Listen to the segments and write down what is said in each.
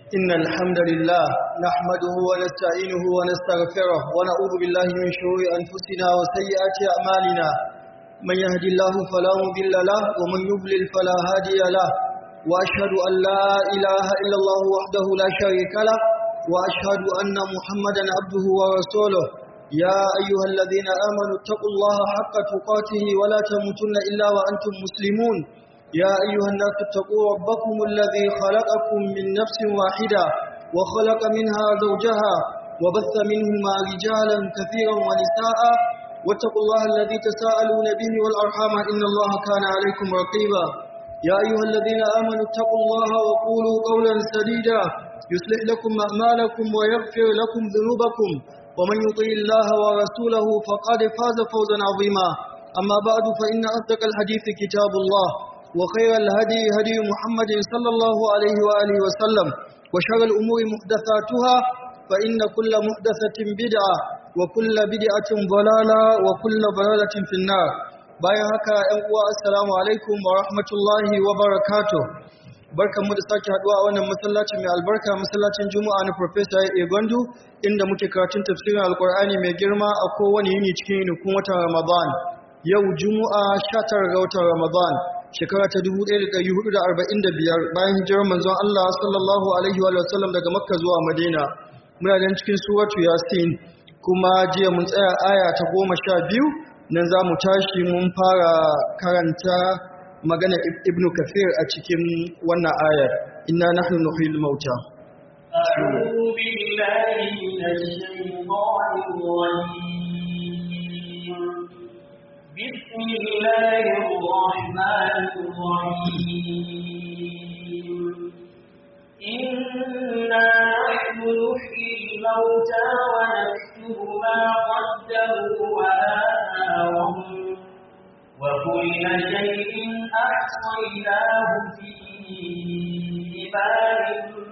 إن الحمد لله نحمده ونستعينه ونستغفره ونعوذ بالله من شرور أنفسنا وسيئات أعمالنا من يهد الله فلا مضل له ومن يضلل فلا هادي له وأشهد أن لا إله إلا الله وحده لا شريك له وأشهد أن محمدا عبده ورسوله يا أيها الذين آمنوا اتقوا الله حق تقاته ولا تموتن إلا وأنتم مسلمون يا أيها الناس اتقوا ربكم الذي خلقكم من نفس واحدة وخلق منها زوجها وبث منهما رجالا كثيرا ونساء واتقوا الله الذي تساءلون به والأرحام إن الله كان عليكم رقيبا يا أيها الذين آمنوا اتقوا الله وقولوا قولا سديدا يصلح لكم أعمالكم ويغفر لكم ذنوبكم ومن يطيع الله ورسوله فقد فاز فوزا عظيما أما بعد فإن أصدق الحديث كتاب الله وخير الهدي هدي محمد صلى الله عليه وآله وسلم وشر الأمور محدثاتها فإن كل محدثة بدعة وكل بدعة ضلالة وكل ضلالة في النار bayan haka ‘yan uwa assalamu alaikum wa rahmatullahi wa barakatuh barkanmu da sake haduwa a wannan masallacin mai albarka masallacin juma'a na professor ya gwandu inda muke karatun tafsirin alkur'ani mai girma a kowane yini cikin yinikun watan ramadan yau juma'a 19 ga watan ramadan shekara ta 1445 bayan hijirar manzon Allah sallallahu alaihi wa sallam daga makka zuwa madina muna nan cikin suratu yasin kuma jiya mun tsaya aya ta goma sha biyu nan za mu tashi mun fara karanta magana ibn kafir a cikin wannan ayar inna nahnu nuhyil mauta أعوذ بالله من الشيطان الرجيم بسم الله الرحمن الرحيم إنا نحن نحيي الموتى ونكتب ما قدموا وآثارهم وكل شيء أحصيناه في إمام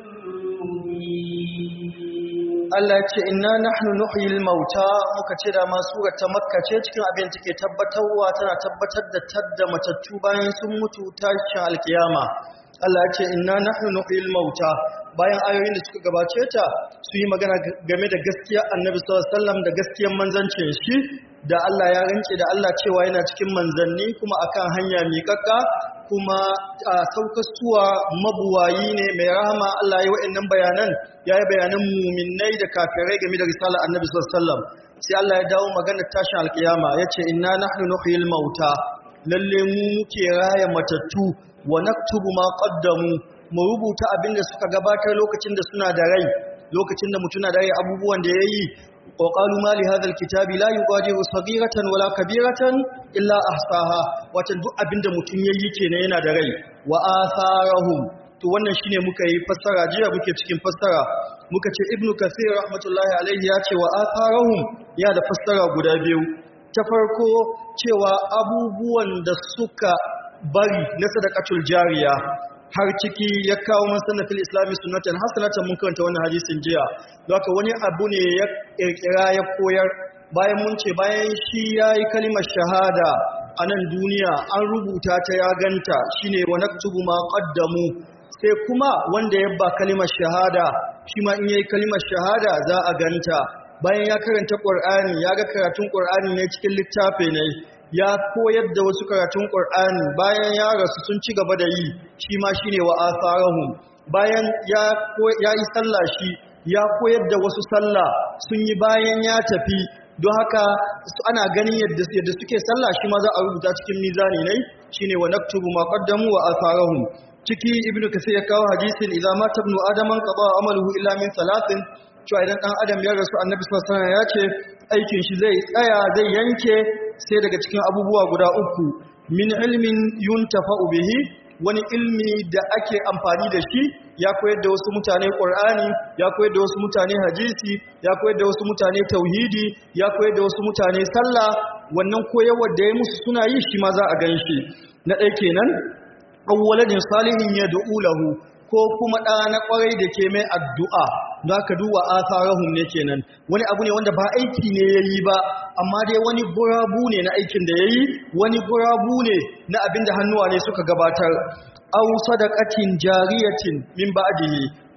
Allah ce inna nahnu nuhyil mauta muka ce da ma surar ta makka ce cikin abin take tabbatarwa tana tabbatar da tadda matattu bayan sun mutu tashin alkiyama Allah ya ce inna nahnu nuhyil mauta bayan ayoyin da suka gabace ta su yi magana game da gaskiya annabi sallallahu alaihi wasallam da gaskiyar manzancin shi da Allah ya rance da Allah cewa yana cikin manzanni kuma akan hanya miƙaƙƙa kuma a saukasuwa mabuwayi ne mai rahama Allah ya wa'annan bayanan ya yi bayanan muminai da kafirai game da risalar annabi sallallahu alaihi wasallam sai Allah ya dawo maganar tashin alkiyama yace inna nahnu nuhyil mauta lalle mu muke raya matattu wa naktubu ma qaddamu mu rubuta abinda suka gabatar lokacin da suna da rai lokacin da mutuna da rai abubuwan da yayi wa qalu ma li hadha alkitabi la yughadiru saghiratan wala kabiratan illa ahsaha wato duk abinda mutun yayi kenan yana da rai wa atharahum to wannan shine muka yi fassara jiya muke cikin fassara muka ce ibnu kathir rahmatullahi alaihi ya ce wa atharahum ya da fassara guda biyu ta farko cewa abubuwan da suka bari na sadaqatul jariya har ciki ya kawo masannafin islami sunnatan hasanatan mun karanta wannan hadisin jiya don haka wani abu ne ya kirkira ya koyar bayan mun ce bayan shi yayi kalimar shahada a nan duniya an rubuta ta ya ganta shine wa naktubu ma qaddamu sai kuma wanda ya ba kalimar shahada shi ma in yayi kalimar shahada za a ganta bayan ya karanta qur'ani ya ga karatun qur'ani ne cikin littafi ne ya koyar da wasu karatun ƙur'ani bayan ya rasu sun ci gaba da yi shi ma shi ne wa asarahun bayan ya yi sallah shi ya koyar da wasu sallah sun yi bayan ya tafi don haka ana ganin yadda suke sallah shi ma za a rubuta cikin mizani ne shi ne wa naktubu ma qaddamu wa asarahum ciki ibnu kasir ya kawo hadisin idza mata ibnu adaman qada amaluhu illa min salatin cewa idan dan adam ya rasu annabi sallallahu alaihi wasallam ya ce aikin shi zai tsaya zai yanke sai daga cikin abubuwa guda uku min ilmin yuntafa'u bihi wani ilmi da ake amfani da shi ya koyar da wasu mutane Qur'ani ya koyar da wasu mutane hadisi ya koyar da wasu mutane tauhidi ya koyar da wasu mutane sallah wannan koyarwar da ya musu suna yi shi ma za a ganshi na ɗaya kenan awwaladin salihin yad'u lahu ko kuma ɗa na ƙwarai da ke mai addu'a za ka duba asarahun ne kenan wani abu ne wanda ba aiki ne ya yi ba amma dai wani gurabu ne na aikin da ya yi wani gurabu ne na abin da hannuwa ne suka gabatar au sadaqatin jariyatin min ba'dihi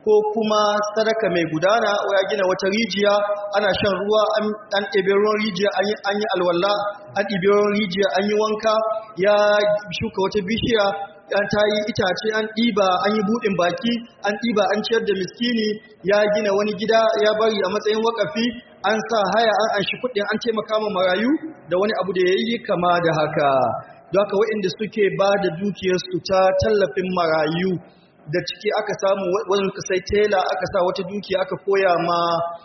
ko kuma sadaka mai gudana ya gina wata rijiya ana shan ruwa an ɗebe ruwan rijiya an yi alwala an ɗebe ruwan rijiya an yi wanka ya shuka wata bishiya an ta yi itace an ɗiba an yi buɗin baki an ɗiba an ciyar da miskini ya gina wani gida ya bari a matsayin wakafi an sa haya an anshi kuɗin an taimaka ma marayu da wani abu da ya yi kama da haka don haka waɗanda suke ba da dukiyarsu ta tallafin marayu da ciki aka samu wani sai tela aka sa wata dukiya aka koya ma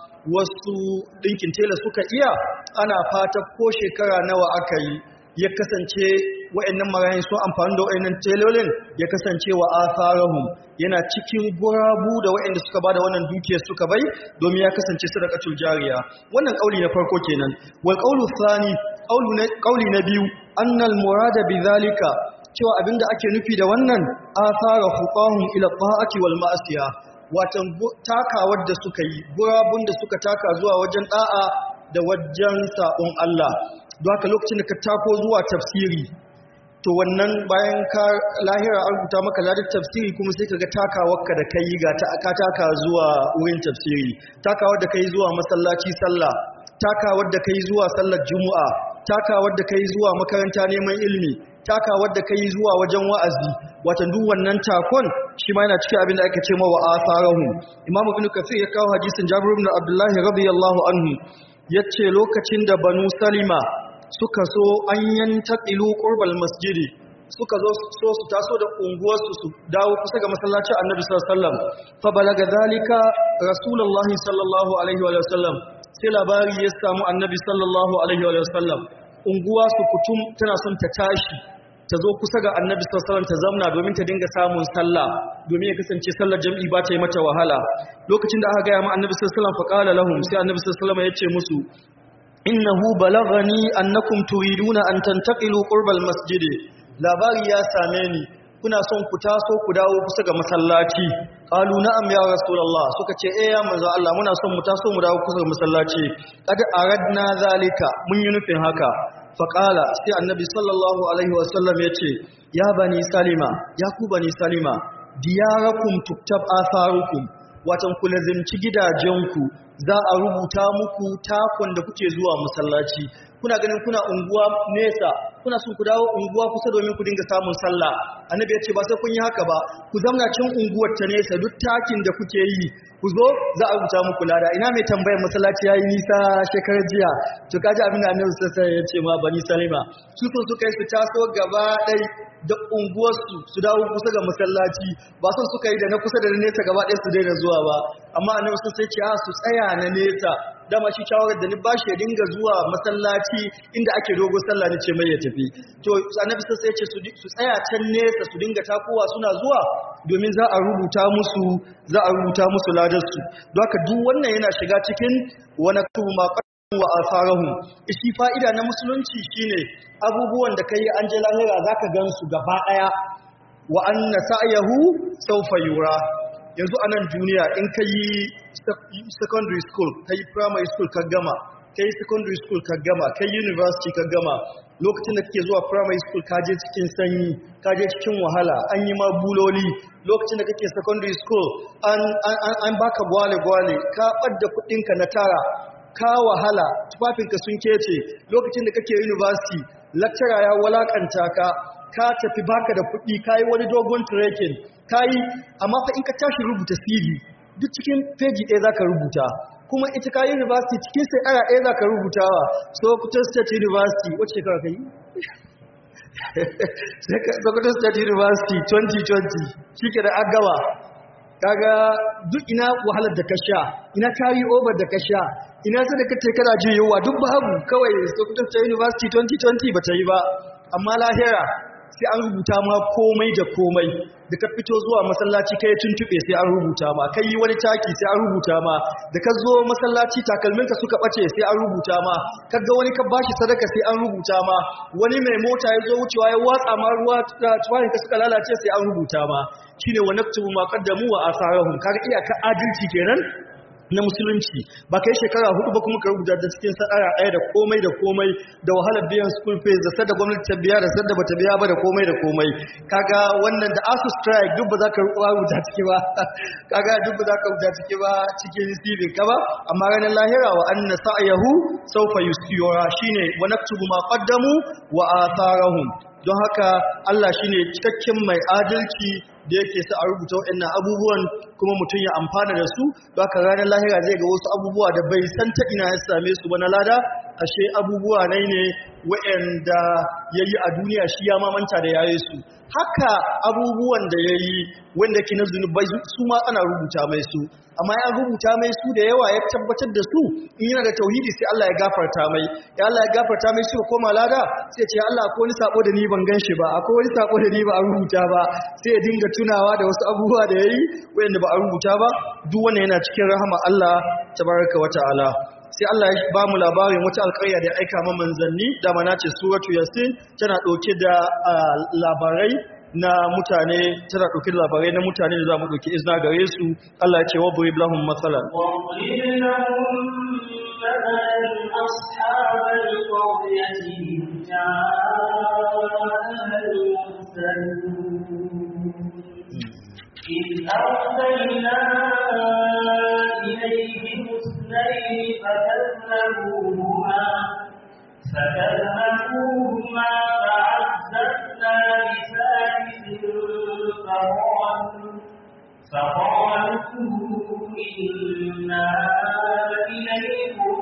wasu ɗinkin tela suka iya ana fata ko shekara nawa aka yi ya kasance wa'annan marayin sun amfani da wa'annan telolin ya kasance wa asarahum yana cikin gurabu da wa'anda suka bada wannan dukiyar suka bai domin ya kasance sadaqatul jariya wannan kauli na farko kenan wal qawlu thani kauli na biyu annal murada bidhalika cewa abinda ake nufi da wannan asara fuqahum ila ta'ati wal ma'asiya watan takawar da suka yi gurabun da suka taka zuwa wajen da'a da wajen sabon Allah don haka lokacin da ka tako zuwa tafsiri to wannan bayan ka lahira an rubuta maka ladar tafsiri kuma sai ka ga takawarka da kai ga ta ka taka zuwa wurin tafsiri takawar da kai zuwa masallaci sallah takawar da kai zuwa sallar juma'a takawar da kai zuwa makaranta neman ilimi takawar da kai zuwa wajen wa'azi watan duk wannan takon shi ma yana cikin abin da ake ce mawa asarahu imamu ibn kafir ya kawo hadisin jabir ibn abdullahi radiyallahu anhu yace lokacin da banu salima suka so an yantaqilu qurbal masjidi suka zo so su taso da unguwarsu su dawo kusa ga masallacin annabi sallallahu alaihi wasallam fa balaga zalika rasulullahi sallallahu alaihi wa sallam sai labari ya samu annabi sallallahu alaihi wa sallam unguwa su kutum tana son ta tashi ta zo kusa ga annabi sallallahu alaihi ta zamna domin ta dinga samun sallah domin ya kasance sallar jam'i ba ta yi mata wahala lokacin da aka gaya ma annabi sallallahu alaihi wasallam fa qala lahum sai annabi sallallahu alaihi wasallam ya ce musu innahu balagani annakum turiduna an tantaqilu qurbal masjidi labari ya same ni kuna son ku taso ku dawo kusa ga masallaci qalu na'am ya rasulullah suka ce eh ya manzo Allah muna son mu taso mu dawo kusa ga masallaci qad aradna zalika mun yi nufin haka fa qala sai annabi sallallahu alaihi wasallam yace ya bani salima ya ku bani salima diyarakum tuktab atharukum watan ku lazimci gidajenku za a rubuta muku takon da kuke zuwa masallaci kuna ganin kuna unguwa nesa kuna son ku dawo unguwa kusa domin ku dinga samun sallah annabi ya ce ba sai kun yi haka ba ku zamna cin unguwar ta nesa duk takin da kuke yi ku zo za a rubuta muku lada ina mai tambayar masallaci yayi nisa shekarar jiya to kaji abin da annabi sai ya ce ma bani salima su so su kai su taso gaba ɗaya da unguwarsu su dawo kusa ga masallaci ba son suka yi da na kusa da na nesa gaba ɗaya su daina zuwa ba amma annabi sun sai ce a su tsaya na nesa dama shi shawarar da ni ba shi ya dinga zuwa masallaci inda ake dogo sallah ni ce mai ya tafi to annabi sai ya ce su tsaya can nesa su dinga takowa suna zuwa domin za a rubuta musu za a rubuta musu ladarsu don haka duk wannan yana shiga cikin wani kuma wa asarahum shi fa'ida na musulunci shine abubuwan da kai an je lahira zaka gansu gaba daya wa anna sa'yahu sawfa yura yanzu a nan duniya in kai secondary school kai primary school ka gama kai secondary school ka gama kai university ka gama lokacin da kake zuwa primary school ka je cikin sanyi ka je cikin wahala an yi ma buloli lokacin da kake secondary school an an an baka gwale gwale ka ɓadda kuɗinka na tara ka wahala tufafinka sun kece lokacin da kake university lecturer ya walakanta ka ka tafi baka da kuɗi ka yi wani dogon trekking ka yi amma fa in ka tashi rubuta CV duk cikin feji ɗaya za ka rubuta kuma ita ka yi university cikin sai aya ɗaya za ka rubutawa Sokoto State University wacce shekara ka yi? Sokoto State University 2020 shi ke da agawa kaga duk ina wahalar da ka sha ina carry over da ka sha ina sai da kace kana jin yawa duk babu kawai Sokoto State University 2020 bata yi ba amma lahira sai an rubuta ma komai da komai da ka fito zuwa masallaci kai tuntube sai an rubuta ma kai yi wani taki sai an rubuta ma da ka zo masallaci takalminka suka bace sai an rubuta ma kaga wani ka bashi sadaka sai an rubuta ma wani mai mota ya zo wucewa ya watsa ma ruwa tuwayin ka suka lalace sai an rubuta ma shine wa naktubu ma qaddamu wa asarahum kaga iyaka adalci kenan na musulunci ba kai shekara hudu ba kuma ka rubuta da cikin sadara ɗaya da komai da komai da wahalar biyan school fees da sadda gwamnati ta biya da sadda bata biya ba da komai da komai kaga wannan da asu strike duk ba za ka rubuta ciki ba kaga duk ba za ka rubuta ciki ba cikin CV ka ba amma ranar lahira wa anna sa'yahu sawfa yusira shine wa naktubu ma qaddamu wa atharahum don haka Allah shine cikakken mai adalci da yake sa a rubuta waɗannan abubuwan kuma mutum ya amfana da su don haka ranar lahira zai ga wasu abubuwa da bai san ta ina ya same su ba na lada ashe abubuwa nai ne waɗanda ya yi a duniya shi ya mamanta da yayi su haka abubuwan da ya yi wanda ke na zunubai su ma ana rubuta mai su amma ya rubuta mai su da yawa ya tabbatar da su in yana da tauhidi sai Allah ya gafarta mai ya Allah ya gafarta mai su koma lada sai ce Allah akwai wani sako da ni ban gan shi ba akwai wani sako da ni ba a rubuta ba sai ya dinga tunawa da wasu abubuwa da yayi wanda ba a rubuta ba duk wannan yana cikin rahama Allah tabaraka wa ta'ala sai Allah ya ba mu labarin wata alƙarya da ya aika ma manzanni da mana ce suratu yasin tana ɗauke da labarai na mutane tana ɗauke da labarai na mutane da za mu ɗauki izina gare su Allah ya ce wa burib lahum matsalan واضرب لهم مثلا أصحاب القرية إذ جاءها المرسلون إذ أرسلنا إليهم اثنين فكذبوهما فكذبوهما فعززنا بثالث فقالوا فقالوا إنا إليكم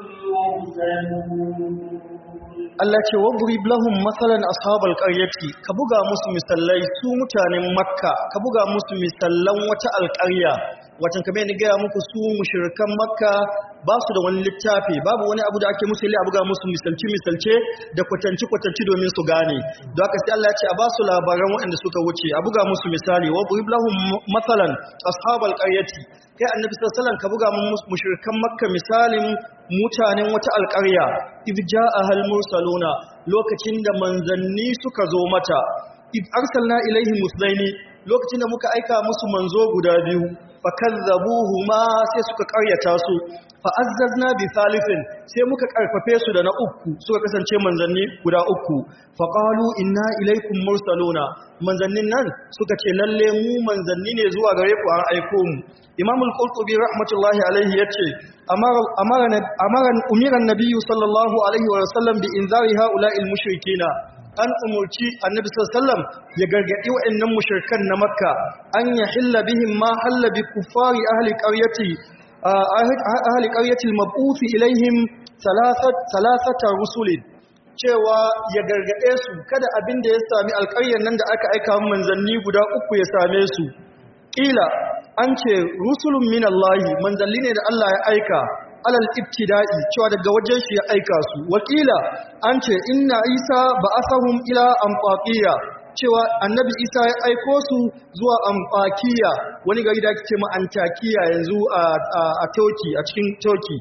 مرسلون Allah ce wadrib lahum masalan ashabal qaryati ka buga musu misallai su mutanen makka ka buga musu misallan wata alƙarya watan kamar ni gaya muku su mushrikan makka ba su da wani littafi babu wani abu da ake musu a buga musu misalci misalce da kwatanci kwatanci domin su gane don haka sai Allah ya ce a ba su labaran waɗanda suka wuce a buga musu misali wadrib lahum masalan ashabal qaryati kai annabi sallallahu alaihi wasallam ka buga mushrikan makka misalin mutanen wata alƙarya id ja'ahal mursaluna lokacin da manzanni suka zo mata id arsalna ilaihim muslaini lokacin da muka aika musu manzo guda biyu fakazzabuhuma sai suka ƙaryata su fa'azzazna bi salifin sai muka karfafe su da na uku suka kasance manzanni guda uku faqalu inna ilaikum mursaluna manzannin nan suka ce lalle mu manzanni ne zuwa gare ku an aiko mu imamul qurtubi rahmatullahi alaihi yace amara amara amara umiran nabiyyu sallallahu alaihi wa sallam bi inzari haula'il mushrikina an umurci annabi sallallahu ya gargadi wa'annan mushrikan na makka an yahilla bihim ma halla bi kuffari ahli qaryati ahli qaryati al-mab'uth ilaihim salasata rusulin cewa ya gargade su kada abin da ya sami alƙaryar nan da aka aika manzanni guda uku ya same su ƙila an ce rusulun min Allahi manzanni ne da Allah ya aika alal ibtida'i cewa daga wajen shi ya aika su wakila an ce inna isa ba asahum ila amfaqiya cewa annabi isa ya aiko su zuwa amfakiya wani gari da ake ce ma antakiya yanzu a turkey a cikin turkey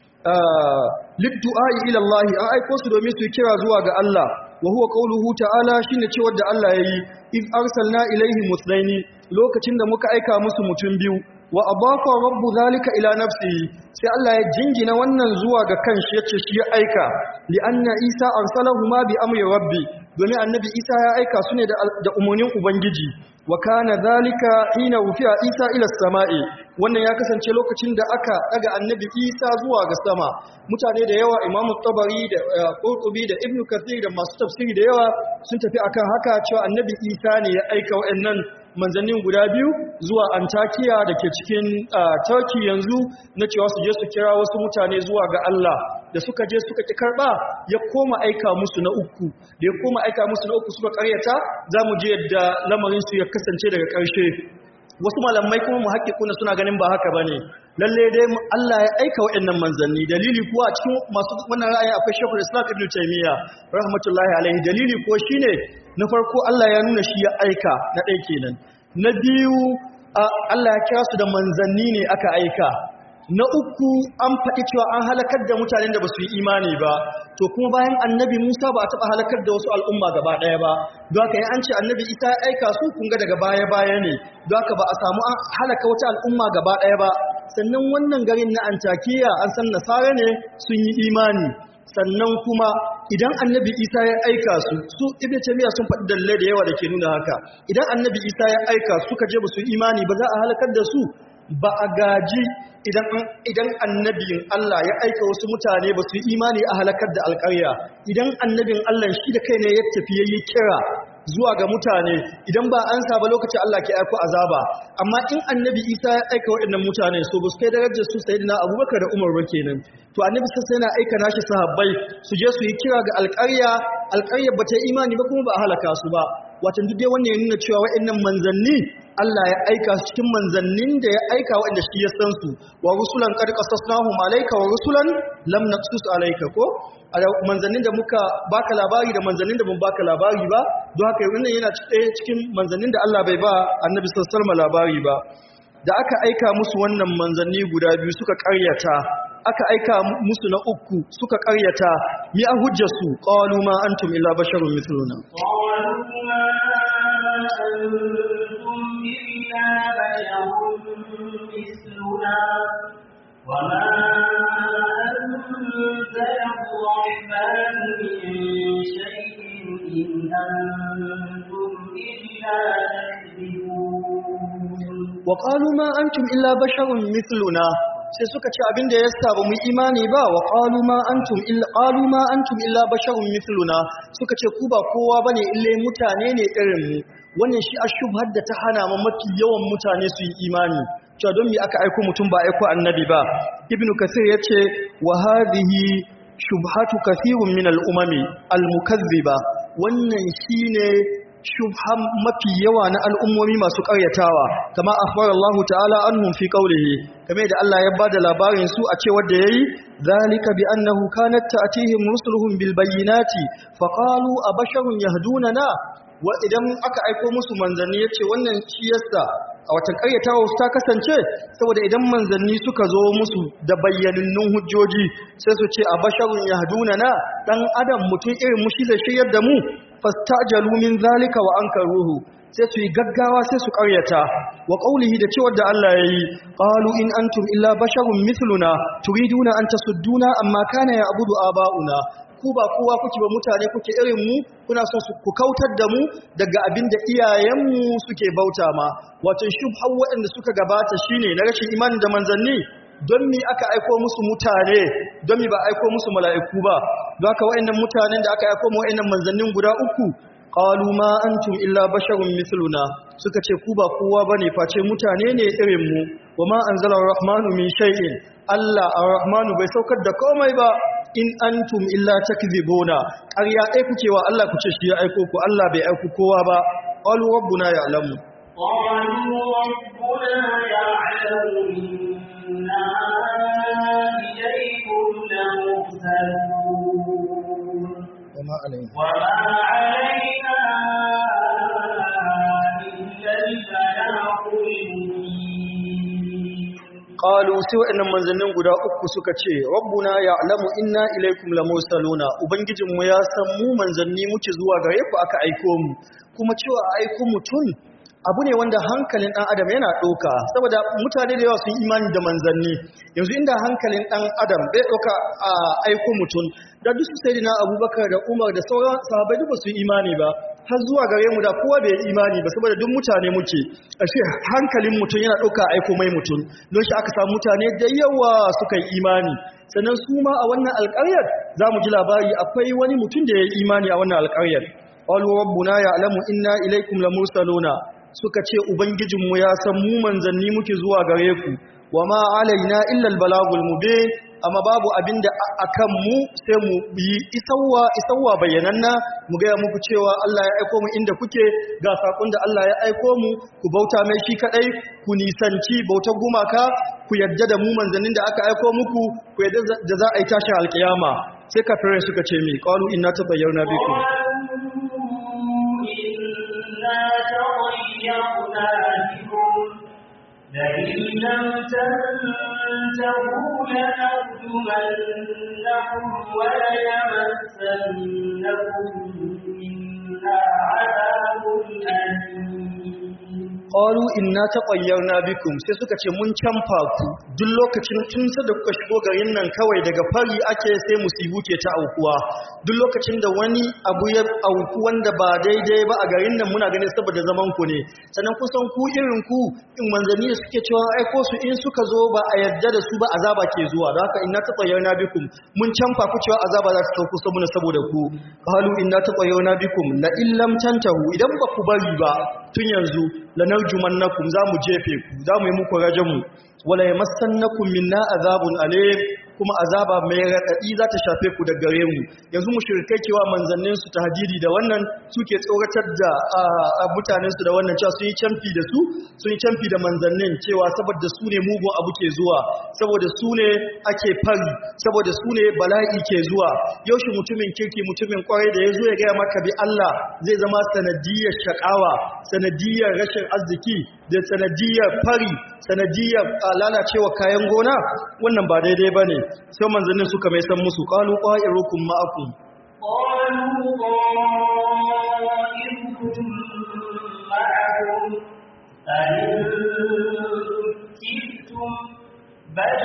liddu'ai ila Allah an aiko su domin su kira zuwa ga Allah wa huwa qawluhu ta'ala shine cewa da Allah yayi iz arsalna ilaihi muslaini lokacin da muka aika musu mutum biyu wa abafa rabbu zalika ila nafsihi sai Allah ya jingina wannan zuwa ga kanshi yace shi ya aika li anna isa arsalahuma bi amri rabbi domin annabi isa ya aika su ne da umarnin ubangiji wa kana zalika hina wufiya isa ila sama'i wannan ya kasance lokacin da aka daga annabi isa zuwa ga sama mutane da yawa imamu tabari da qurtubi da ibnu kathir da masu tafsiri da yawa sun tafi akan haka cewa annabi isa ne ya aika wa'annan manzannin guda biyu zuwa antakiya da ke cikin turkey yanzu na cewa su je su kira wasu mutane zuwa ga allah da suka je suka ki karba ya koma aika musu na uku da ya koma aika musu na uku suka karyata za mu je yadda lamarinsu ya kasance daga ƙarshe wasu malamai kuma mu kuna suna ganin ba haka bane lalle dai Allah ya aika waɗannan manzanni dalili kuwa a cikin masu wannan ra'ayi akwai Sheikhul Islam Ibn Taymiyyah rahmatullahi alaihi dalili ko shine na farko Allah ya nuna shi ya aika na ɗaya kenan na biyu Allah ya kira su da manzanni ne aka aika na uku an faɗi cewa an halakar da mutanen da ba su yi imani ba to kuma bayan annabi musa ba a taɓa halakar da wasu al'umma gaba ɗaya ba don haka yi an ce annabi isa ya aika su kun ga daga baya baya ne don haka ba a samu an halaka wata al'umma gaba ɗaya ba sannan wannan garin na Antakiya an san nasara ne sun yi imani sannan kuma idan annabi isa ya aika su su ibn taymiya sun faɗi dalilai da yawa da ke nuna haka idan annabi isa ya aika su suka je ba su imani ba za a halakar da su ba a gaji idan idan annabin Allah ya aika wasu mutane ba su imani a halakar da alƙarya idan annabin Allah shi da kai ne ya tafi yayi kira zuwa ga mutane idan ba an saba lokacin Allah ke aiko azaba amma in annabi Isa ya aika waɗannan mutane so ba su kai darajar su sayyidina Abubakar da Umar ba kenan to annabi sai yana aika nashi sahabbai su je su yi kira ga alƙarya alƙarya ba ta imani ba kuma ba a halaka su ba wato duk dai wannan ya nuna cewa waɗannan manzanni Allah ya aika su cikin manzannin da ya aika waɗanda shi ya san su wa rusulan qad qasasnahum alayka wa rusulan lam naqsus alayka ko manzannin da muka baka labari da manzannin da mun baka labari ba don haka wannan yana cikin manzannin da Allah bai ba annabi sallallahu alaihi labari ba da aka aika musu wannan manzanni guda biyu suka karyata aka aika musu na uku suka karyata mi a hujjarsu qalu ma antum illa basharun mithluna qalu ma antum illa basharun mithluna وما أنزل الرحمن من شيء إن أنتم إلا تكذبون وقالوا ما أنتم إلا بشر مثلنا sai suka ce abin da ya sa ba mu imani ba wa qalu ma antum illa qalu ma antum illa basharun mithluna suka ce ku ba kowa bane ille mutane ne irin mu wannan shi ashubhar da ta hana ma mafi yawan mutane su yi imani cewa don me aka aiko mutum ba aiko annabi ba ibnu kasir yace wa hadhihi shubhatu kathirun min al-umami al-mukazziba wannan shine shubhan mafi yawa na al'ummomi masu ƙaryatawa kama akhbar Allah ta'ala anhum fi qawlihi kame da Allah ya bada labarin su a cewar da yayi zalika bi annahu kanat ta'tihim rusuluhum bil bayyinati faqalu abasharun yahdunana wa idan aka aiko musu manzanni yace wannan shi yasa a watan ƙaryatawa ta kasance saboda idan manzanni suka zo musu da bayyanannun hujjoji sai su ce abasharun yahdunana dan adam mutum irin mu shi zai shiryar da mu fastajalu min zalika wa ankaruhu sai su yi gaggawa sai su karyata wa qaulihi da cewa da Allah yayi qalu in antum illa basharun mithluna turiduna an tasudduna amma kana ya'budu aba'una ku ba kowa kuke ba mutane kuke irin mu kuna son su ku kautar da mu daga abin da iyayenmu suke bauta ma wato shubha waɗanda suka gabata shine na rashin imani da manzanni don mi aka aiko musu mutane don mi ba aiko musu mala'iku ba don haka wa'annan mutanen da aka aiko mu wa'annan manzannin guda uku qalu ma antum illa basharun mithluna suka ce ku ba kowa bane face mutane ne irin mu wama anzala ar-rahmanu min shay'in Allah ar-rahmanu bai saukar da komai ba in antum illa takdhibuna ƙarya ɗaya kuke wa Allah ku ce shi ya aiko ku Allah bai aiko kowa ba qalu rabbuna ya'lamu قالوا ربنا يعلم إنا إليكم لمرسلون وما علينا وما علينا إلا البلاغ المبين qalu sai waɗannan manzannin guda uku suka ce rabbuna ya'lamu inna ilaikum lamursaluna ubangijinmu ya san mu manzanni muke zuwa gare ku aka aiko mu kuma cewa a aiko mutum abu ne wanda hankalin ɗan adam yana ɗauka saboda mutane da yawa sun imani da manzanni yanzu inda hankalin ɗan adam bai ɗauka a aiko mutum da duk su sai abubakar da umar da sauran sahabai duk ba su yi imani ba har zuwa gare mu da kowa bai yi imani ba saboda duk mutane muke ashe hankalin mutum yana ɗauka aiko mai mutum don shi aka samu mutane da yawa suka yi imani sannan su ma a wannan alƙaryar za mu ji labari akwai wani mutum da ya yi imani a wannan alƙaryar qalu rabbuna ya'lamu inna ilaykum lamursaluna suka ce ubangijinmu ya san mu manzanni muke zuwa gare ku wa ma alaina illa albalagul mubin amma babu abinda akan mu sai mu yi isawwa isawwa bayananna mu ga muku cewa Allah ya aiko mu inda kuke ga sakon da Allah ya aiko mu ku bauta mai shi kadai ku nisanci bautar gumaka ku yadda da mu manzannin da aka aiko muku ku yadda da za a yi tashin alkiyama sai kafirai suka ce mi qalu inna tabayyana bikum لئن لم تنتهوا لنرجمنكم وليمسنكم منا عذاب أليم qalu inna taqayyarna bikum sai suka ce mun canfa ku duk lokacin tun da kuka shigo garin nan kawai daga fari ake sai musibu ke ta aukuwa duk lokacin da wani abu ya auku wanda ba daidai ba a garin nan muna ganin saboda zaman ku ne sannan kusan ku irin ku in manzanni da suke cewa aiko su in suka zo ba a yarda da su ba azaba ke zuwa da haka inna taqayyarna bikum mun canfa ku cewa azaba za ta sauko saboda saboda ku qalu inna taqayyarna bikum la illam tantahu idan ba ku bari ba tun yanzu lanarjumannakum za mu jefe ku za mu yi muku rajamu wala yamassannakum minna azabun alim kuma azaba mai raɗaɗi za ta shafe ku da gare mu yanzu mushrikai cewa manzannin su tahdidi da wannan suke tsoratar da mutanen su da wannan cewa sun yi canfi da su sun yi canfi da manzannin cewa saboda su ne mugun abu ke zuwa saboda su ne ake fari saboda su ne bala'i ke zuwa yaushe mutumin kirki mutumin kwarai da ya zo ya gaya maka bi Allah zai zama sanadiyar shakawa sanadiyar rashin arziki da sanadiyar fari sanadiyar lalacewa kayan gona wannan ba daidai ba ne sai manzannin suka mai san musu ƙalu ƙwa'irukum ma'akum قالوا طائركم معكم أئن ذكرتم بل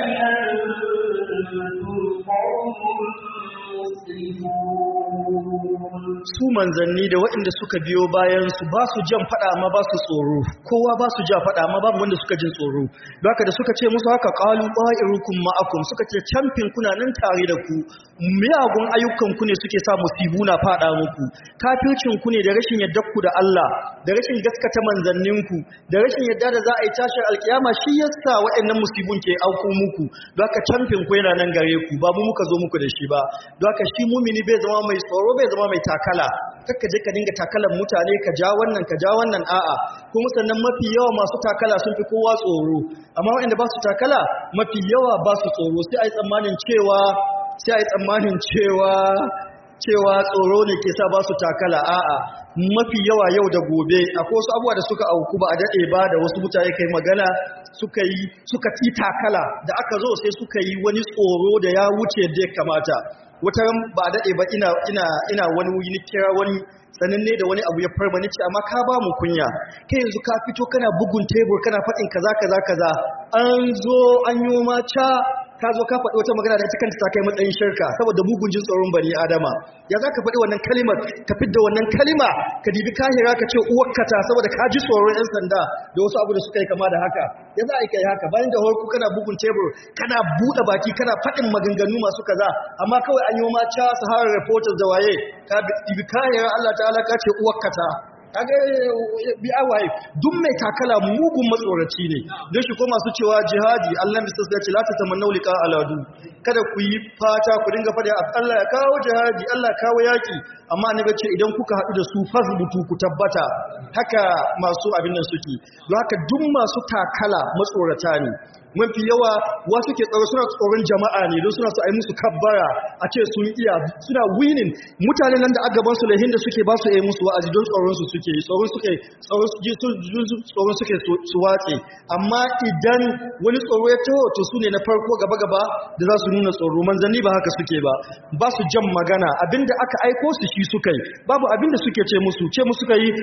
أنتم قوم مسرفون su manzanni da waɗanda suka biyo bayan su ba su jan faɗa ma ba su tsoro kowa ba su ja faɗa ma babu wanda suka jin tsoro don haka da suka ce musu haka qalu qa'irukum ma'akum suka ce camfin kuna nan tare da ku miyagun ayyukan ku ne suke sa musibu na faɗa muku kafircin ku ne da rashin yadda ku da Allah da rashin gaskata manzannin ku da rashin yadda da za a yi tashin alkiyama shi yasa waɗannan musibun ke auku muku don haka camfin ku yana nan gare ku ba mu muka zo muku da shi ba don haka shi mumini bai zama mai tsoro bai zama mai takala kakka je ka dinga takalan mutane ka ja wannan ka ja wannan a'a kuma sannan mafi yawa masu takala sun fi kowa tsoro amma waɗanda ba su takala mafi yawa ba su tsoro sai a yi tsammanin cewa sai a yi tsammanin cewa cewa tsoro ne ke sa ba su takala a'a mafi yawa yau da gobe akwai wasu abubuwa da suka auku ba a daɗe ba da wasu mutane kai magana suka yi suka ci takala da aka zo sai suka yi wani tsoro da ya wuce da ya kamata wata ran ba a daɗe ba ina ina ina wani wuri ni kira wani sananne da wani abu ya farma ni ce amma ka ba mu kunya kai yanzu ka fito kana bugun tebur kana faɗin kaza kaza kaza an zo an yi ma ca ka zo ka faɗi wata magana da ita kanta ta kai matsayin shirka saboda mugun jin tsoron bani adama ya za ka faɗi wannan kalimar ka fidda wannan kalima ka dibi kahira ka ce uwakkata saboda ka ji tsoron yan sanda da wasu abu da suka yi kama da haka ya za a yi kai haka bayan da harku kana bugun tebur kana buɗe baki kana faɗin maganganu masu kaza amma kawai an yi ma ca sahara reporters da waye ka dibi kahira Allah ta'ala ka ce uwakkata kaga bi awaye duk mai takala mugun matsoraci ne don shi ko masu cewa jihadi Allah bisa ya ce la ta tamannau liqa aladu kada ku yi fata ku dinga fada Allah ya kawo jihadi Allah kawo yaki amma annabi ce idan kuka haɗu da su fasbutu ku tabbata haka masu abin nan suke don haka duk masu takala matsorata ne mafi yawa wasu ke tsaro suna tsoron jama'a ne don suna su ai musu kabbara a ce sun iya suna winning mutane nan da agaban su lahin da suke ba su yi musu wa'azi don tsoron su suke tsoron suke tsoron suke su watse amma idan wani tsoro ya taho to su ne na farko gaba gaba da za su nuna tsoro manzanni ba haka suke ba ba su jan magana abinda aka aiko su shi suka yi babu abinda suke ce musu ce musu suka yi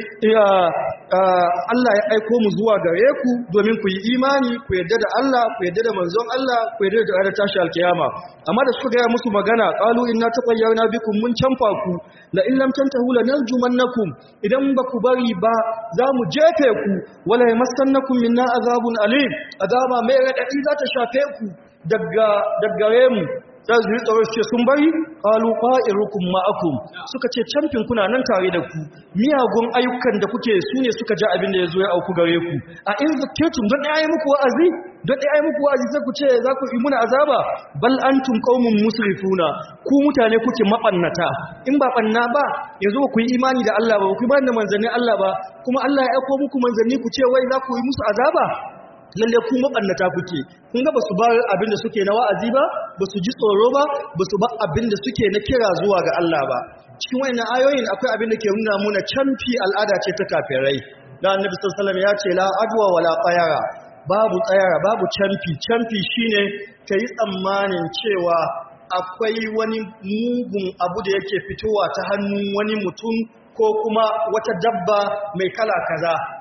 Allah ya aiko mu zuwa gare ku domin ku yi imani ku yarda da Allah Allah ku yadda da manzon Allah ku yadda da ranar tashi alkiyama amma da suka gaya musu magana qalu inna taqayyana bikum mun canfa ku la in lam tantahu lanarjumannakum idan ba ku bari ba za mu jefe ku wala yamassannakum minna azabun alim azaba mai radadi za ta shafe ku daga daggare mu za su yi tsaro ce sun bari qalu qa'irukum ma'akum suka ce camfin kuna nan tare da ku miyagun ayyukan da kuke su ne suka ja abin da ya zo ya auku gare ku a in zakketum don ɗaya yi muku wa'azi don ɗaya yi muku wa'azi sai ku ce za ku yi muna azaba bal antum qaumun musrifuna ku mutane kuke mabannata in ba banna ba yanzu ba ku yi imani da Allah ba ku yi imani da manzannin Allah ba kuma Allah ya aiko muku manzanni ku ce wai za ku yi musu azaba lalle ku mabannata kuke kun ga basu bar abin da suke na wa'azi ba basu ji tsoro ba basu ba abin da suke na kira zuwa ga Allah ba cikin wayannan ayoyin akwai abin da ke nuna muna canfi al'ada ce ta kafirai da annabi sallallahu alaihi wasallam ya ce la adwa wala qayara babu tsayara babu canfi canfi shine kai tsammanin cewa akwai wani mugun abu da yake fitowa ta hannun wani mutum ko kuma wata dabba mai kala kaza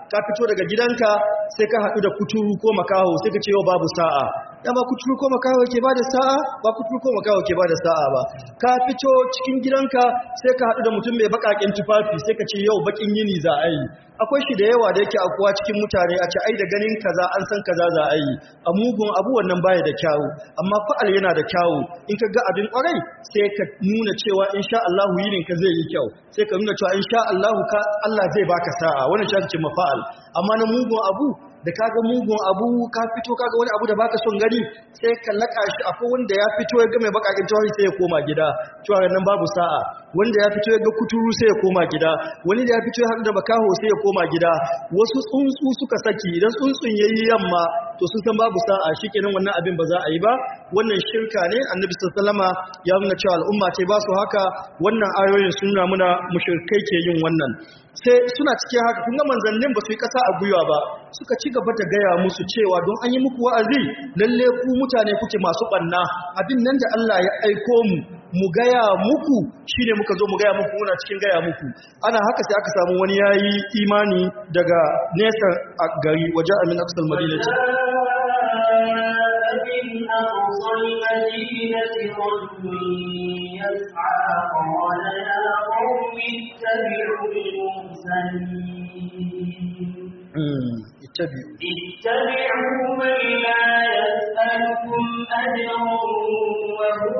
ka fito daga gidanka sai ka haɗu da kuturu ko makaho sai ka ce yau babu sa'a dama kuturu ko makaho ke bada sa'a ba kuturu ko makaho ke bada sa'a ba ka fito cikin gidanka sai ka haɗu da mutum mai baƙaƙen tufafi sai ka ce yau baƙin yini za a yi akwai shi da yawa da yake akuwa cikin mutane a ce ai da ganin kaza an san kaza za a yi a mugun abu wannan baya da kyawu amma fa'al yana da kyawu in ka ga abin kwarai sai ka nuna cewa insha Allah yinin ka zai yi kyau sai ka nuna cewa insha Allah ka Allah zai baka sa'a wannan shi ake ce mafa'al amma na mugun abu da kaga mugun abu ka fito kaga wani abu da baka son gani sai ka laka shi akwai wanda ya fito ya ga mai bakakin tawahi sai ya koma gida cewa nan babu sa'a wanda ya fito ya ga kuturu sai ya koma gida wani da ya fito ya haɗu da bakaho sai ya koma gida wasu tsuntsu suka saki idan tsuntsun yayi yamma to sun san babu sa'a shikenan wannan abin ba za a yi ba wannan shirka ne annabi sallallahu ya nuna cewa al'umma ce ba su haka wannan ayoyin sun nuna muna mushrikai ke yin wannan sai suna cikin haka kun ga manzannin ba su yi kasa a gwiwa ba suka ci gaba da gaya musu cewa don an yi muku wa'azi lalle ku mutane kuke masu banna abin nan da Allah ya aiko mu mu gaya muku shine muka zo mu gaya muku muna cikin gaya muku ana haka sai aka samu wani yayi imani daga nesa a gari waje amin aqsal madinati من أقصى المدينة رجل يسعى قال يا قوم اتبعوا المرسلين ittabi'u اتبعوا من لا يسألكم أجرا وهم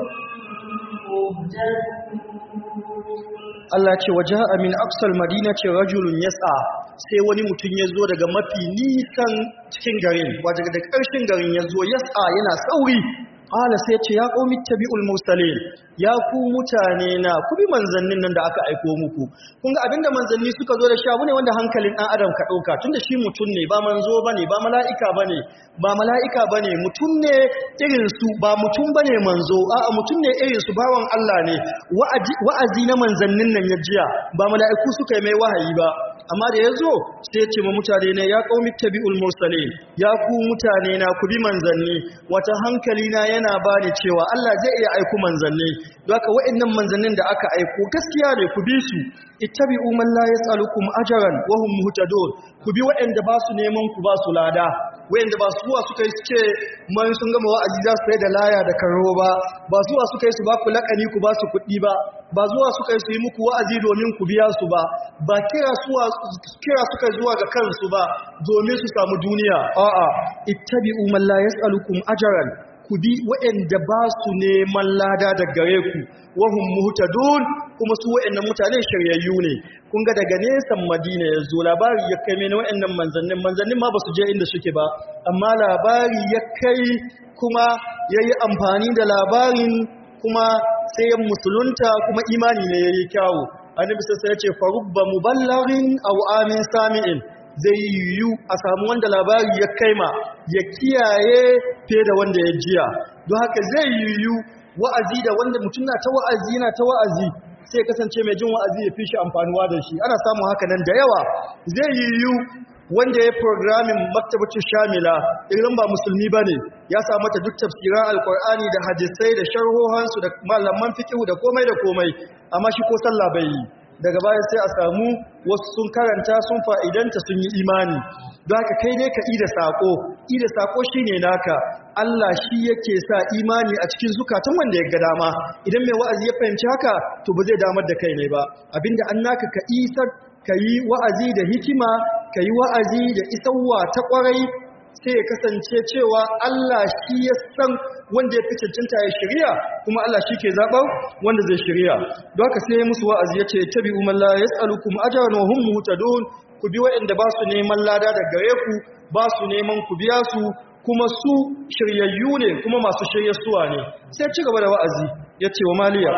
مهتدون Allah ce waje min aqsal madina ce rajulun yas'a sai wani mutum ya zo daga mafi nisan cikin garin waje daga ƙarshen garin ya zo yas'a yana sauri qala sai ya ce ya qaumi tabi'ul mursalin ya ku mutane na ku bi manzannin nan da aka aiko muku kun ga abinda manzanni suka zo da shi abu ne wanda hankalin dan adam ka dauka tunda shi mutum ne ba manzo bane ba mala'ika bane ba mala'ika bane mutum ne irin su ba mutum bane manzo a'a mutum ne irin su bawan Allah ne wa'azi wa'azi na manzannin nan ya jiya ba mala'iku suka yi mai wahayi ba amma da ya zo sai ya ce ma mutane ne ya qaumi tabi'ul mursalin ya ku mutane na ku bi manzanni wata hankali na yana bani cewa Allah zai iya aiku manzanni don haka wa'annan manzannin da aka aiko gaskiya ne ku bi su ittabi'u man la yas'alukum ajran wa hum muhtadun ku bi wa'anda ba su neman ku ba su lada wa'anda ba suwa suka yi suke man sun gama wa'azi za su yi da laya da karo ba ba zuwa suka yi su ba ku lakani ku ba su kuɗi ba ba zuwa suka yi su yi muku wa'azi domin ku biya su ba ba kira suwa kira suka yi zuwa ga kansu ba domin su samu duniya a'a ittabi'u man la yas'alukum ajran ku bi waɗanda ba su neman lada da gare ku wahum muhtadun kuma su waɗannan mutane shiryayyu ne kun ga daga nesan madina ya zo labari ya kai mini waɗannan manzannin manzannin ma ba su je inda suke ba amma labari ya kai kuma ya yi amfani da labarin kuma sai ya musulunta kuma imani ne ya yi kyawu annabi sai ya ce farubba muballarin aw amin sami'in zai yiwu a samu wanda labari ya kaima ya kiyaye fiye da wanda ya jiya don haka zai yiwu wa'azi da wanda mutum na ta wa'azi yana ta wa'azi sai kasance mai jin wa'azi ya fi shi amfanuwa da shi ana samun haka nan da yawa zai yiwu wanda ya programming maktabacin shamila irin ba musulmi ba ne ya samu ta duk tafsiran alkur'ani da hadisai da sharhohansu da malaman fikihu da komai da komai amma shi ko sallah bai yi daga baya sai a samu wasu sun karanta sun fa'idanta sun yi imani don haka kai ne ka ida sako ida sako shine naka Allah shi yake sa imani a cikin zukatan wanda ya ga dama idan mai wa'azi ya fahimci haka to ba zai damar da kai ne ba abinda an naka ka isar ka yi wa'azi da hikima ka yi wa'azi da isarwa ta kwarai sai ya kasance cewa Allah shi ya san wanda ya fi cancanta ya shirya kuma Allah shi ke zaɓar wanda zai shirya don haka sai musu wa'azi ya ce tabi umar la ya tsalu kuma ajiyar wa hun muhutadun ku bi waɗanda ba su neman lada da gare ku ba su neman ku biya su kuma su shiryayyu ne kuma masu shiryarsuwa ne sai ci gaba da wa'azi ya ce wa maliya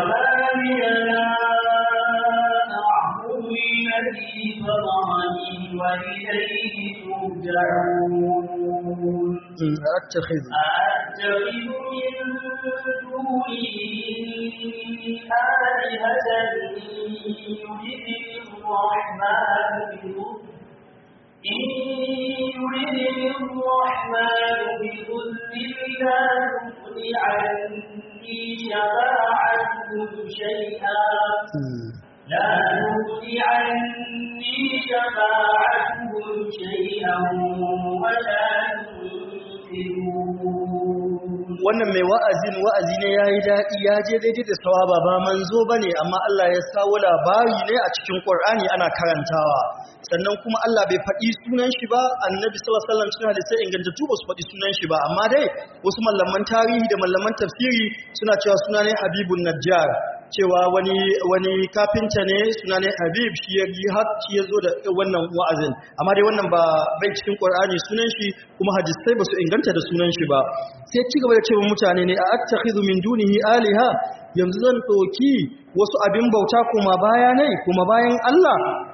الذي فطرني وإليه ترجعون أتخذ أأتخذ من دونه آلهة يردني الرحمن بضر إن يردني الرحمن بضر لا تغن عني شفاعتهم شيئا لا تغن عني شفاعتهم شيئا wannan mai wa'azin wa'azi ne yayi daɗi ya je daidai da sawaba ba manzo bane amma Allah ya sawo labari ne a cikin Qur'ani ana karantawa sannan kuma Allah bai faɗi sunan shi ba annabi sallallahu alaihi wasallam cikin hadisi ingantattu ba su faɗi sunan shi ba amma dai wasu mallaman tarihi da mallaman tafsiri suna cewa suna ne Habibun Najjar cewa wani wani kafinta ne suna ne Habib shi ya yi har shi ya zo da wannan wa'azin amma dai wannan ba bai cikin Qur'ani sunan shi kuma hadisai ba su inganta da sunan shi ba sai ci gaba da cewa mutane ne a attakhidhu min dunihi aliha yanzu zan doki wasu abin bauta kuma baya ne kuma bayan Allah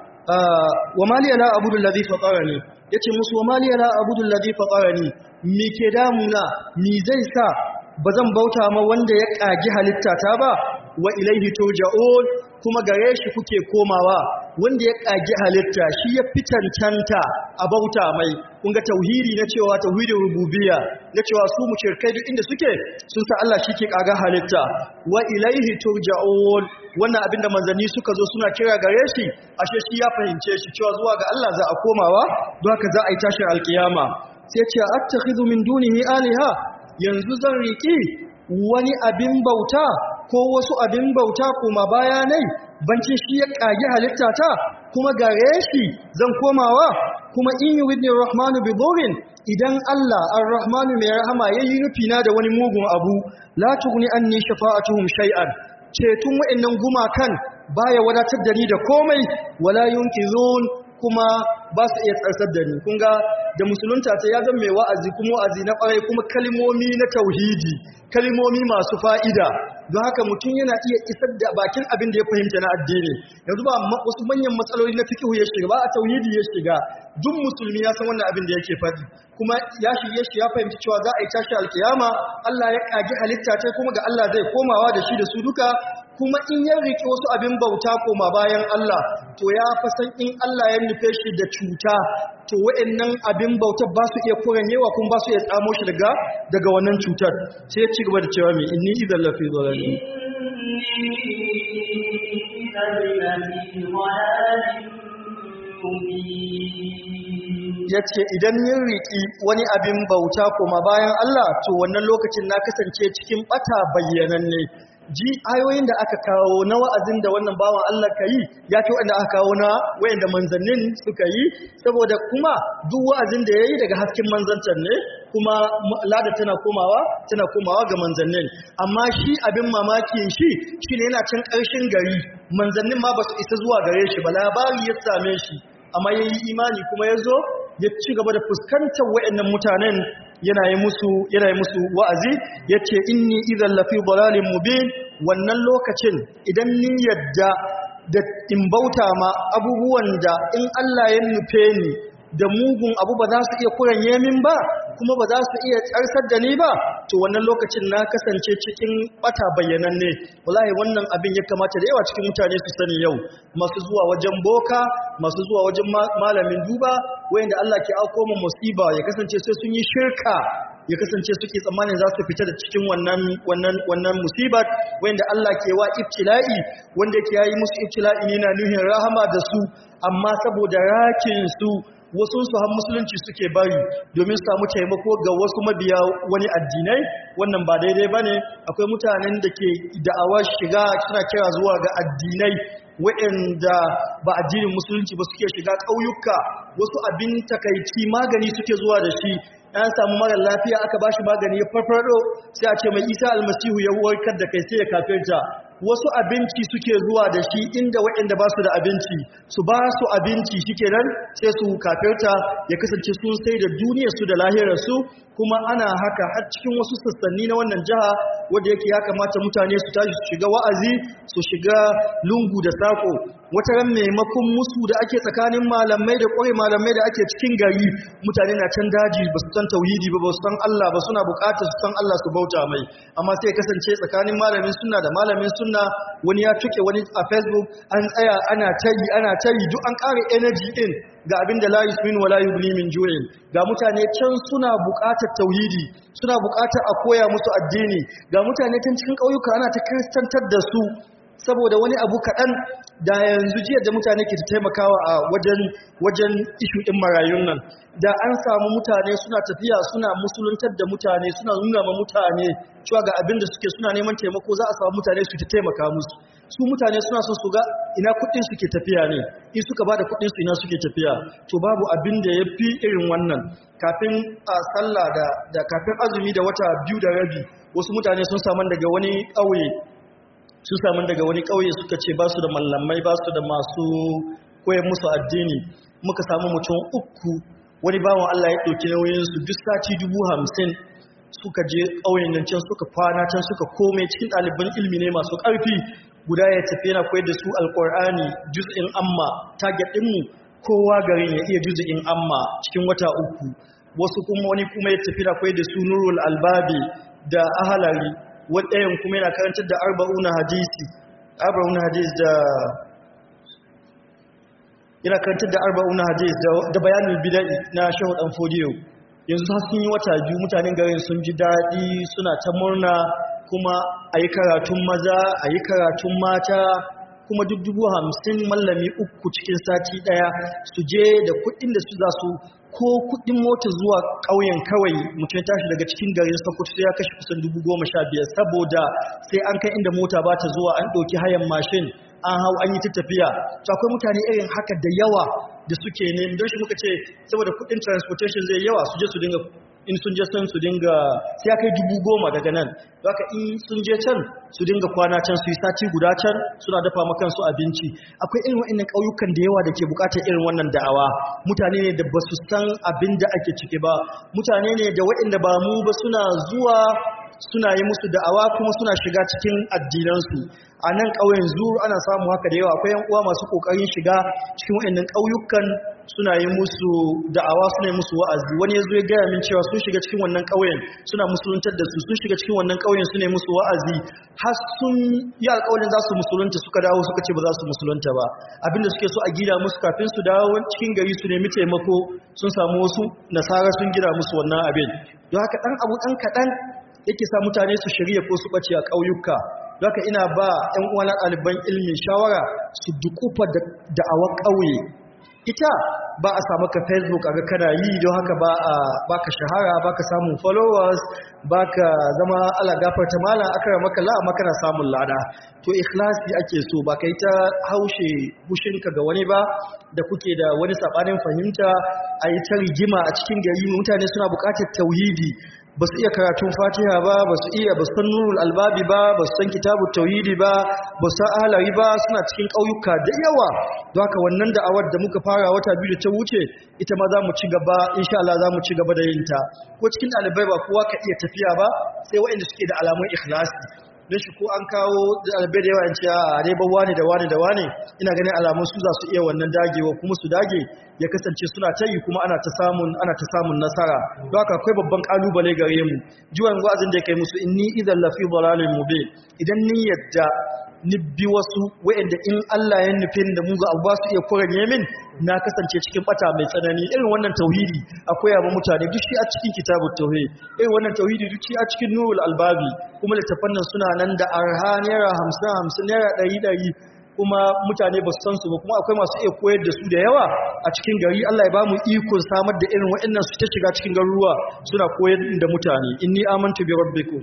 wa maliya la abudu alladhi fatarani yace musu wa maliya la abudu alladhi fatarani me ke damuna ni zai sa bazan bauta ma wanda ya kagi halitta ta ba wa ilaihi turja'un kuma gare shi kuke komawa wanda ya kagi halitta shi ya fitantanta a bauta mai kun ga tauhidi na cewa tauhidin rububiyya na cewa su mushrikai duk inda suke sun sa Allah shi ke kaga halitta wa ilaihi turja'un wannan abinda manzanni suka zo suna kira gare shi ashe shi ya fahimce shi cewa zuwa ga Allah za a komawa don haka za a yi tashin alkiyama sai ce attakhidhu min dunihi aliha yanzu zan riki wani abin bauta ko wasu abin bauta kuma bayanai bancin shi ya kage halitta ta kuma gare shi zan komawa kuma in yuridni rahmanu bi burin idan Allah ar-rahmanu mai rahama yayi nufina da wani mugun abu la tughni anni shafa'atuhum shay'an cetun wa'annan gumakan baya wadatar da ni da komai wala yunqizun kuma ba su iya tsarsar da ni kun ga da musulunta ta ya zama mai wa'azi kuma wa'azi na ƙwarai kuma kalmomi na tauhidi kalmomi masu fa'ida don haka mutum yana iya isar da bakin abin da ya fahimta na addini yanzu ba wasu manyan matsaloli na fikihu ya shiga ba a tauhidi ya shiga duk musulmi ya san wannan abin da yake faɗi kuma ya shirye shi ya fahimci cewa za a yi tashi alkiyama Allah ya kage halitta ce kuma ga Allah zai komawa da shi da su duka kuma in ya riƙe wasu abin bauta koma bayan Allah to ya fasan in Allah ya nufe shi da cuta to wa'annan abin bautar ba su iya kuranyewa kuma ba su iya tsamo shi daga daga wannan cutar sai ya ci gaba da cewa mai inni idan lafi dhalalin ya ce idan yin riƙi wani abin bauta koma bayan Allah to wannan lokacin na kasance cikin ɓata bayyananne ji ayoyin da aka kawo na wa'azin da wannan bawan Allah ka yi ya ce wanda aka kawo na wayanda manzannin suka yi saboda kuma duk wa'azin da ya yi daga hasken manzantar ne kuma lada tana komawa tana komawa ga manzannin amma shi abin mamakin shi shi ne yana can ƙarshen gari manzannin ma ba su isa zuwa gare shi ba labari ya same shi amma ya yi imani kuma ya zo ya ci gaba da fuskantar wa'annan mutanen yana yi musu yana yi musu wa'azi yace inni idan lafi dalalin mubin wannan lokacin idan ni yadda da in bauta ma abubuwan da in Allah ya nufe ni da mugun abu ba za su iya kuranye min ba kuma ba za su iya tsarsar da ni ba to wannan lokacin na kasance cikin bata bayyananne wallahi wannan abin ya kamata da yawa cikin mutane su sani yau masu zuwa wajen boka masu zuwa wajen malamin duba wayanda Allah ke auko mu musiba ya kasance sai sun yi shirka ya kasance suke tsammanin za su fita da cikin wannan wannan wannan musibar wanda Allah ke wa ibtila'i wanda yake yayi musu ibtila'i ne na nuhin rahama da su amma saboda rakin su wasu su har musulunci suke bari domin samu taimako ga wasu mabiya wani addinai wannan ba daidai bane akwai mutanen da ke da'awar shiga suna kira zuwa ga addinai waɗanda ba addinin musulunci ba suke shiga ƙauyuka wasu abin takaici magani suke zuwa da shi an samu mara lafiya aka bashi magani ya farfado sai a ce mai isa almasihu ya warkar da kai sai ya kafirta wasu abinci suke zuwa da shi inda waɗanda ba su da abinci su ba su abinci shikenan sai su kafirta ya kasance sun sai da duniyarsu da lahirarsu kuma ana haka har cikin wasu sassanni na wannan jiha wanda yake ya kamata mutane su tashi su shiga wa'azi su shiga lungu da sako wata ran maimakon musu da ake tsakanin malamai da ƙware malamai da ake cikin gari mutane na can daji ba su san tauhidi ba ba su san Allah ba suna buƙatar su san Allah su bauta mai amma sai kasance tsakanin malamin sunna da malamin sunna wani ya tuke wani a Facebook an tsaya ana tayi ana tayi duk an ƙara energy din ga abin da la yusmin wala yughni min ju'in ga mutane can suna buƙatar tauhidi suna buƙatar a koya musu addini ga mutane can cikin ƙauyuka ana ta kristantar da su saboda wani abu kaɗan da yanzu jiya da mutane ke taimakawa a wajen wajen ishu ɗin marayun nan da an samu mutane suna tafiya suna musuluntar da mutane suna nuna ma mutane cewa ga abin da suke suna neman taimako za a samu mutane su ta taimaka musu su mutane suna son su ga ina kuɗin suke tafiya ne in suka ba da kuɗin su ina suke tafiya to babu abin da ya fi irin wannan kafin a sallah da da kafin azumi da wata biyu da rabi wasu mutane sun samu daga wani ƙauye sun samu daga wani ƙauye suka ce ba su da mallamai ba su da masu koyar musu addini muka samu mutum uku wani bawan Allah ya ɗauki nauyinsu duk sati dubu hamsin suka je ƙauyen nan can suka kwana can suka kome cikin ɗaliban ilmi ne masu ƙarfi guda ya tafi yana koyar da su alƙur'ani juz'in amma target ɗinmu kowa garin ya iya juz'in amma cikin wata uku wasu kuma wani kuma ya tafi na koyar da su nurul albabi da ahalari waɗayan kuma yana karantar da arba'una hadisi arba'una hadis da yana karantar da arba'una hadis da bayanin bida'i na shehu dan fodiyo yanzu har sun yi wata biyu mutanen garin sun ji daɗi suna ta murna kuma a yi karatun maza a yi karatun mata kuma duk dubu hamsin mallami uku cikin sati ɗaya su je da kuɗin da su za su ko kuɗin mota zuwa ƙauyen kawai mutum tashi daga cikin garin sokoto sai ya kashe kusan dubu goma sha biyar saboda sai an kai inda mota ba ta zuwa an ɗauki hayan mashin an hau an yi ta tafiya to akwai mutane irin haka da yawa da suke ne don shi muka ce saboda kudin transportation zai yawa su je su dinga in sun je sun su dinga sai ya kai dubu goma daga nan haka in sun je can su dinga kwana can su yi sati guda can suna dafa makansu abinci akwai irin wa'annan ƙauyukan da yawa da ke buƙatar irin wannan da'awa mutane ne da ba su san abin da ake ciki ba mutane ne da waɗanda ba mu ba suna zuwa suna yi musu da'awa kuma suna shiga cikin addinansu a nan ƙauyen zuru ana samu haka da yawa akwai yan uwa masu ƙoƙarin shiga cikin waɗannan ƙauyukan suna yi musu da'awa suna yi musu wa'azi wani ya zo ya gaya min cewa sun shiga cikin wannan ƙauyen suna musuluntar da su sun shiga cikin wannan ƙauyen suna yi musu wa'azi har sun yi alƙawarin za su musulunta suka dawo suka ce ba za su musulunta ba abinda suke so a gida musu kafin su dawo cikin gari su nemi taimako sun samu wasu nasara sun gida musu wannan abin don haka ɗan abu ɗan kaɗan yake sa mutane su shirya ko su ɓace a ƙauyuka don haka ina ba 'yan uwana ɗaliban ilmi shawara su dukufa da awar ƙauye ita ba a samu ka facebook a ga kana yi don haka ba a baka shahara baka samun followers baka zama ala gafarta malam akara maka la amma kana samun lada to ikhlasi ake so ba kai ta haushe hushinka ga wani ba da kuke da wani sabanin fahimta a yi ta rigima a cikin gari mutane suna bukatar tauhidi ba su iya karatun fatiha ba ba su iya ba su san nurul albabi ba ba su san kitabun tauhidi ba ba su san ahalari ba suna cikin ƙauyuka da yawa don haka wannan da'awar da muka fara wata biyu da ta wuce ita ma za mu ci gaba insha Allah za mu ci gaba da yin ta ko cikin ɗalibai ba kowa ka iya tafiya ba sai waɗanda suke da alamun ikhlasi don shi ko an kawo ɗalibai da yawa in ce a dai ba wani da wani da wani ina ganin alamun su za su iya wannan dagewa kuma su dage ya kasance suna ta yi kuma ana ta samun ana ta samun nasara don haka akwai babban kalubale gare mu jiwan wa'azin da ya kai musu inni idan lafi dalalin mubin idan ni yadda ni bi wasu wa'anda in Allah ya nufin da mu ga abu ba su iya kuranye min na kasance cikin bata mai tsanani irin wannan tauhidi akwai yaba mutane duk shi a cikin kitabut tauhid irin wannan tauhidi duk shi a cikin nurul albabi kuma littafan nan suna nan da arha naira 50 50 naira 100 kuma mutane ba su san su ba kuma akwai masu iya koyar da su da yawa a cikin gari Allah ya ba mu ikon samar da irin waɗannan su ta shiga cikin garuruwa suna koyar da mutane inni amantu bi rabbikum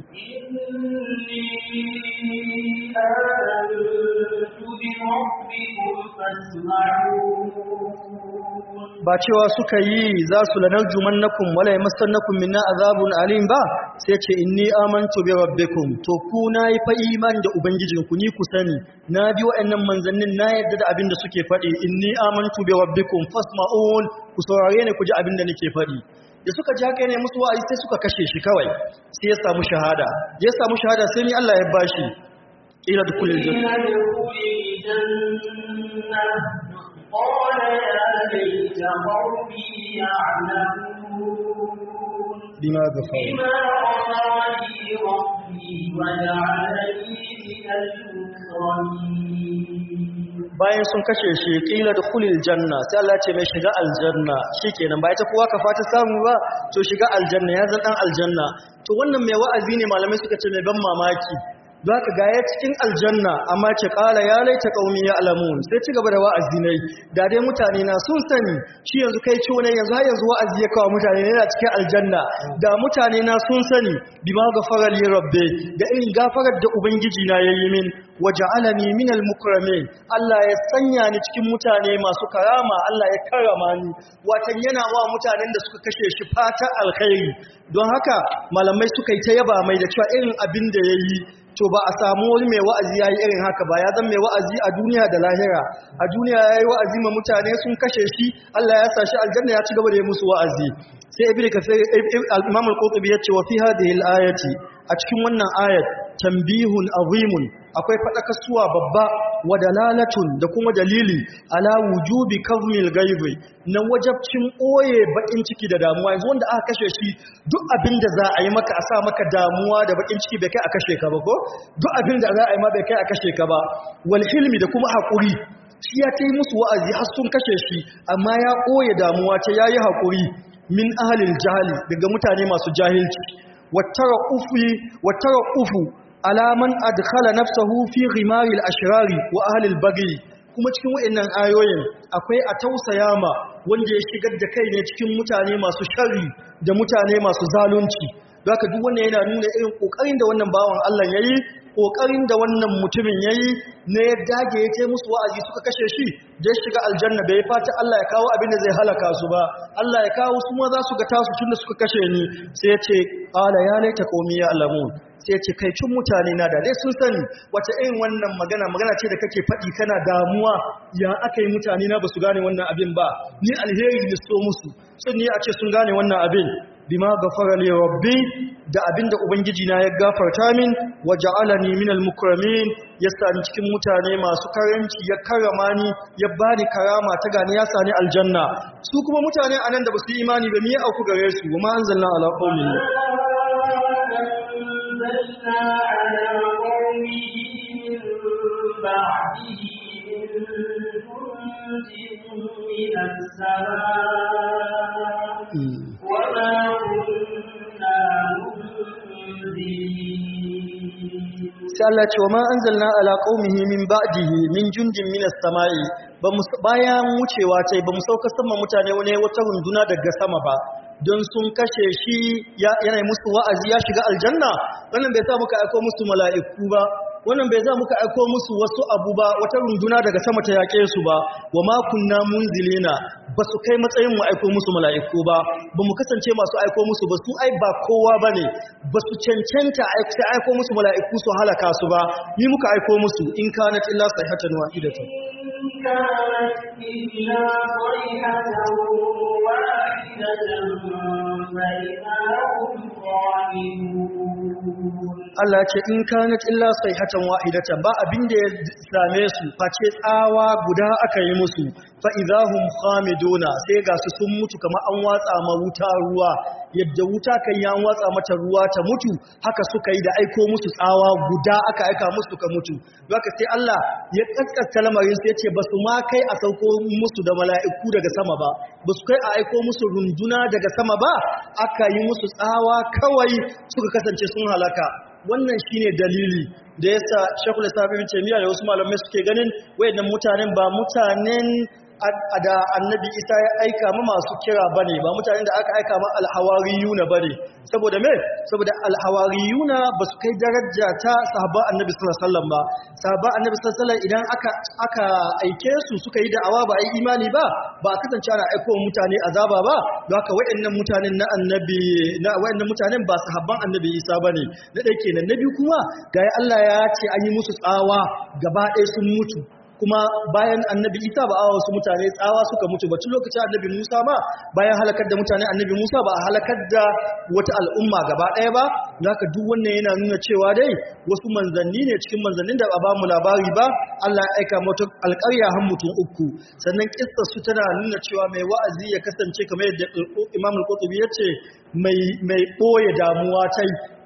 إني آمنت بربكم فاسمعون ba cewa suka yi za su lanar jumannakum wala yamassannakum minna azabun alim ba sai ce inni amantu bi rabbikum to ku nayi fa imani da ubangijinku ni ku sani na bi wa'annan manzannin na yadda da abin da suke faɗi inni amantu bi rabbikum fasma'un ku saurare ni ku ji abin da nake faɗi da suka ji haka ne musu wa'azi sai suka kashe shi kawai sai ya samu shahada ya samu shahada sai ni Allah ya bashi ila dukulil janna قيل ادخل الجنة قال يا ليت قومي يعلمون bima ghafara بما غفر لي ربي وجعلني من المكرمين bayan sun kashe shi kila da kulil janna sai Allah ce mai shiga aljanna shikenan ba ita kowa ka fata samu ba to shiga aljanna ya zan dan aljanna to wannan mai wa'azi ne malamai suka ce mai ban mamaki don haka ga ya cikin aljanna amma ce kala ya laita qaumi ya alamun sai ci gaba da wa'azi ne da dai mutane na sun sani shi yanzu kai ciwo ne yanzu har yanzu wa'azi ya kawo mutane ne yana cikin aljanna da mutane na sun sani bima ghafara li rabbi da irin gafarar da ubangiji na yayi min waja'alani minal mukramin Allah ya sanya ni cikin mutane masu karama Allah ya karama ni watan yana wa mutanen da suka kashe shi fata alkhairi don haka malamai suka yi ta yaba mai da cewa irin abin da yayi to ba a samu wani mai wa'azi yayi irin haka ba ya zama mai wa'azi a duniya da lahira a duniya yayi wa'azi ma mutane sun kashe shi Allah ya sa shi aljanna ya ci gaba da yi musu wa'azi sai ibnu kasir al-imam al-qurtubi ya ce wa fi hadhihi al-ayati a cikin wannan ayat tambihun azimun akwai fadakasuwa babba wa dalalatun da kuma dalili ala wujubi kazmil gaibi na wajabcin oye bakin ciki da damuwa yanzu wanda aka kashe shi duk abin da za a yi maka a sa maka damuwa da bakin ciki bai kai a kashe ka ba ko duk abin da za a yi ma bai kai a kashe ka ba wal hilmi da kuma hakuri shi ya ta yi musu wa'azi har sun kashe shi amma ya ɓoye damuwa ta ya yi haƙuri min ahalil jahali daga mutane masu jahilci wattara ufu alaman adkhala nafsahu fi ghimaril ashrari wa ahalil bagi kuma cikin wa'annan ayoyin akwai a tausaya ma wanda ya shigar da kai ne cikin mutane masu shari da mutane masu zalunci Zaka duk wannan yana nuna irin kokarin da wannan bawan Allah yayi kokarin da wannan mutumin yayi ne ya dage ya ce musu wa'azi suka kashe shi da ya shiga aljanna bai fata Allah ya kawo abin da zai halaka su ba Allah ya kawo su ma za su ga tasu tunda suka kashe ni sai ya ce qala ya laita qaumi ya alamun sai ya ce kai cin mutane na da dai sun sani wace irin wannan magana magana ce da kake faɗi kana damuwa ya aka yi mutane na ba su gane wannan abin ba ni alheri ne so musu sun ne a ce sun gane wannan abin bima gafara li rabbi da abinda ubangiji na ya gafarta min waja'alani minal mukramin yasa ni cikin mutane masu karanci ya karama ni ya bani karama ta gani ya sani aljanna su kuma mutane anan da basu yi imani ba me ya auku gare su wa ma anzalna ala qaumin أنزلنا على قومه من بعده من جند من السماء وما كنا منزلين sai Allah ce wa ma anzalna ala qaumihi min ba'dihi min jundin minas samai ba mu bayan wucewa tai ba mu sauka sama mutane wani wata runduna daga sama ba don sun kashe shi yana musu wa'azi ya shiga aljanna wannan bai sa muka aiko musu mala'iku ba wannan bai za muka aiko musu wasu abu ba wata runduna daga sama ta yaƙe su ba wa ma kunna munzilina ba su kai matsayin mu aiko musu mala'iku ba ba mu kasance masu aiko musu ba su ai ba kowa ba ne ba su cancanta sai aiko musu mala'iku su halaka su ba ni muka aiko musu in kanat illa sayhatan wahidatan إن كانت إلا صيحة واحدة فإذا هم خالدون Allah ce in kanat illa sayhatan wahidatan ba abin da ya same su face tsawa guda aka yi musu fa idahum khamiduna sai ga su sun mutu kamar an watsa ma wuta ruwa yadda wuta kan ya watsa mata ruwa ta mutu haka suka yi da aiko musu tsawa guda aka aika musu ka mutu haka sai Allah ya kaskasta lamarin sai ya ce basu ma kai a sauko musu da mala'iku daga sama ba basu kai a aiko musu runduna daga sama ba aka yi musu tsawa kawai suka kasance sun halaka wannan shine dalili da yasa Sheikhul Islam Ibn Taymiyyah da wasu malamai suke ganin wayannan mutanen ba mutanen da Annabi Isa ya aika ma masu kira bane ba mutanen da aka aika ma al-hawariyuna bane saboda me saboda al-hawariyuna ba su kai daraja ta sahaba Annabi sallallahu alaihi wasallam ba sahaba Annabi sallallahu alaihi wasallam idan aka aka aike su suka yi da'awa ba ai imani ba ba a kasance ana aiko mutane azaba ba don haka wayannan mutanen na Annabi na wayannan mutanen ba sahabban Annabi Isa bane na dai kenan na biyu kuma ga Allah ya ce an yi musu tsawa gaba ɗaya sun mutu kuma bayan annabi isa ba a wasu mutane tsawa suka mutu ba tun lokacin annabi musa ma bayan halakar da mutane annabi musa ba a halakar da wata al'umma gaba ɗaya ba haka duk wannan yana nuna cewa dai wasu manzanni ne cikin manzannin da ba ba mu labari ba allah ya aika mata alƙarya har mutum uku sannan kissar su tana nuna cewa mai wa'azi ya kasance kamar yadda imam al-qurtubi ya ce mai mai ɓoye damuwa tai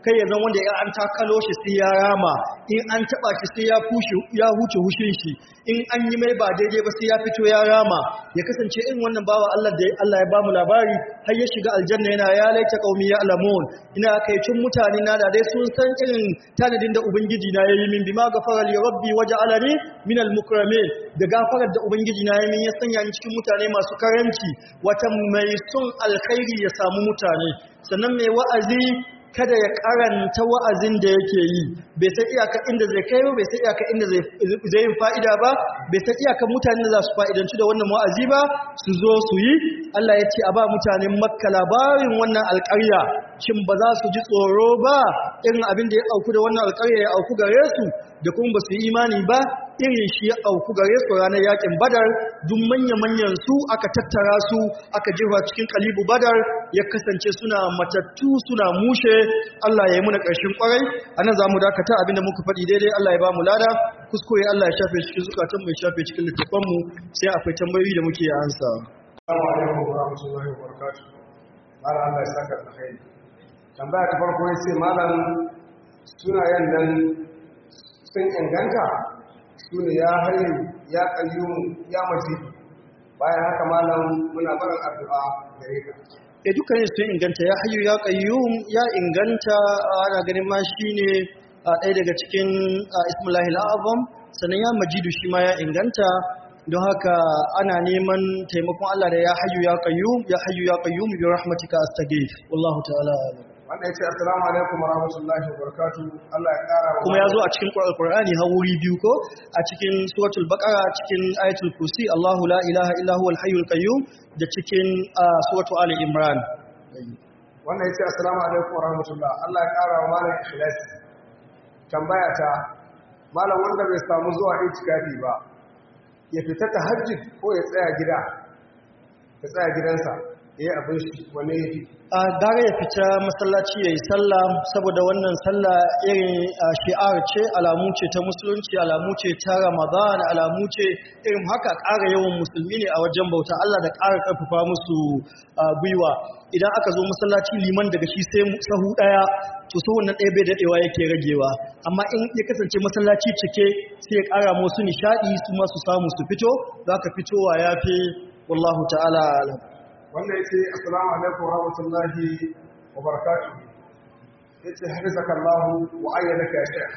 kai ya zan wanda ya an takalo shi sai ya rama in an taba shi sai ya fushi ya huce hushin shi in an yi mai ba daidai ba sai ya fito ya rama ya kasance in wannan bawa Allah da Allah ya bamu labari har ya shiga aljanna yana ya laita qaumi ya alamun ina kai tun mutane na da dai sun san irin tanadin da ubangiji na yayi min bima gafara li rabbi waja'alani min al-mukramin da gafarar da ubangiji na yayi min ya sanya ni cikin mutane masu karanci wata mai son alkhairi ya samu mutane sannan mai wa'azi kada ya karanta wa'azin da yake yi bai san iyaka inda zai kai ba bai san iyaka inda zai yin fa'ida ba bai san iyaka mutane da za su fa'idanci da wannan wa'azi ba su zo su yi Allah ya ce a ba mutanen makka labarin wannan alƙarya shin ba za su ji tsoro ba irin abin da ya auku da wannan alƙarya ya auku gare su da kuma ba su yi imani ba irin shi ya auku gare su ranar yakin badar duk manya-manyan su aka tattara su aka jefa cikin kalibu badar ya kasance suna matattu suna mushe Allah ya yi muna ƙarshen ƙwarai a nan za mu dakata abinda muka faɗi daidai Allah ya ba mu lada kuskure Allah ya shafe cikin zukatan mai shafe cikin littafanmu sai akwai tambayoyi da muke ansa. Assalamu alaikum wa rahmatullahi wa barakatuh. Malam Allah ya saka alkhairi. Tambaya ta farko yace malam sunayen nan sun inganta su ne ya hayin ya kayyum ya majidu bayan haka malam muna barin addu'a gare ka e dukkanin sun inganta ya hayyu ya qayyum ya inganta ana ganin ma shine ɗaya daga cikin ismullahi al'azam sannan ya majidu shi ma ya inganta don haka ana neman taimakon Allah da ya hayyu ya qayyum ya hayyu ya qayyum bi rahmatika astaghith wallahu ta'ala a'lam wanda ya ce assalamu alaikum wa rahmatullahi wa barakatu Allah ya kara wa kuma ya zo a cikin Qur'ani har wuri biyu ko a cikin suratul baqara cikin ayatul kursi Allahu la ilaha illa huwal hayyul qayyum da cikin suratul ali imran wanda ya ce assalamu alaikum wa rahmatullah Allah ya kara wa malam ikhlas tambaya ta malam wanda bai samu zuwa itikafi ba ya fita tahajjud ko ya tsaya gida ya tsaya gidansa yayi abin shi wanne yafi a gara ya fita masallaci ya yi sallah saboda wannan sallah irin shi'ar ce alamu ce ta musulunci alamu ce ta ramadan alamu ce irin haka ƙara yawan musulmi ne a wajen bauta Allah da ƙara ƙarfafa musu gwiwa idan aka zo masallaci liman daga shi sai sahu ɗaya to sahun nan ɗaya bai daɗewa yake ragewa amma in ya kasance masallaci cike sai ya ƙara musu nishaɗi su ma su samu su fito za ka fitowa ya fi wallahu ta'ala alam wanda ya ce assalamu alaikum wa rahmatullahi wa barakatu ya ce harizaka Allahu wa ayyadaka ya shekh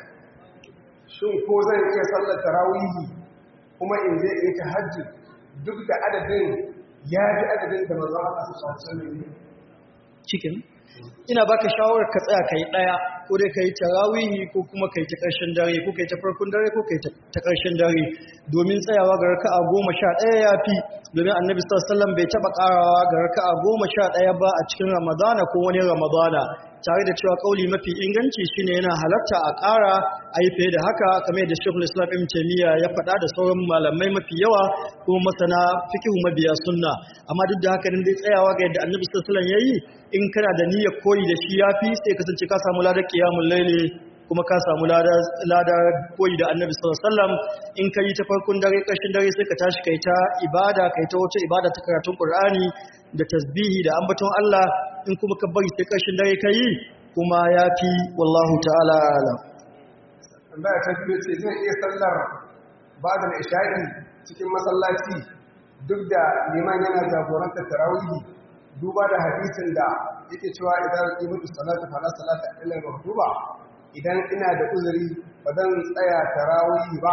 shin ko zan iya sallar tarawihi kuma in je in ta hajji duk da adadin ya ji adadin da manzon Allah su sallallahu cikin ina baka shawarar ka tsaya kai daya ko dai kai tarawihi ko kuma kai ta karshen dare ko kai ta farkon dare ko kai ta karshen dare domin tsayawa ga raka'a 11 yafi domin annabi sallallahu alaihi wasallam bai taba karawa ga raka'a 11 ba a cikin ramadana ko wani ramadana tare da cewa kauli mafi inganci shine yana halatta a ƙara a yi fiye da haka kamar yadda shekul islam ibn taimiyya ya faɗa da sauran malamai mafi yawa kuma masana fikihu mabiya sunna amma duk da haka din dai tsayawa ga yadda annabi sallallahu alaihi wasallam yayi in kana da niyyar koyi da shi yafi sai kasance ka samu ladar qiyamul layli kuma ka samu ladar koyi da annabi sallallahu alaihi wasallam in ka yi ta farkon dare ƙarshen dare sai ka tashi kai ta ibada kai ta wace ibada ta karatun qur'ani da tasbihi da ambaton Allah in kuma ka bari sai ƙarshen dare ka yi kuma yafi wallahu ta'ala alam tambaya ta biyu ce zan iya sallar ba'da isha'i cikin masallaci duk da liman yana jagorantar tarawihi duba da hadisin da yake cewa idan qimatu salatu fala salata illa maktuba idan ina da uzuri ba zan tsaya tarawih ba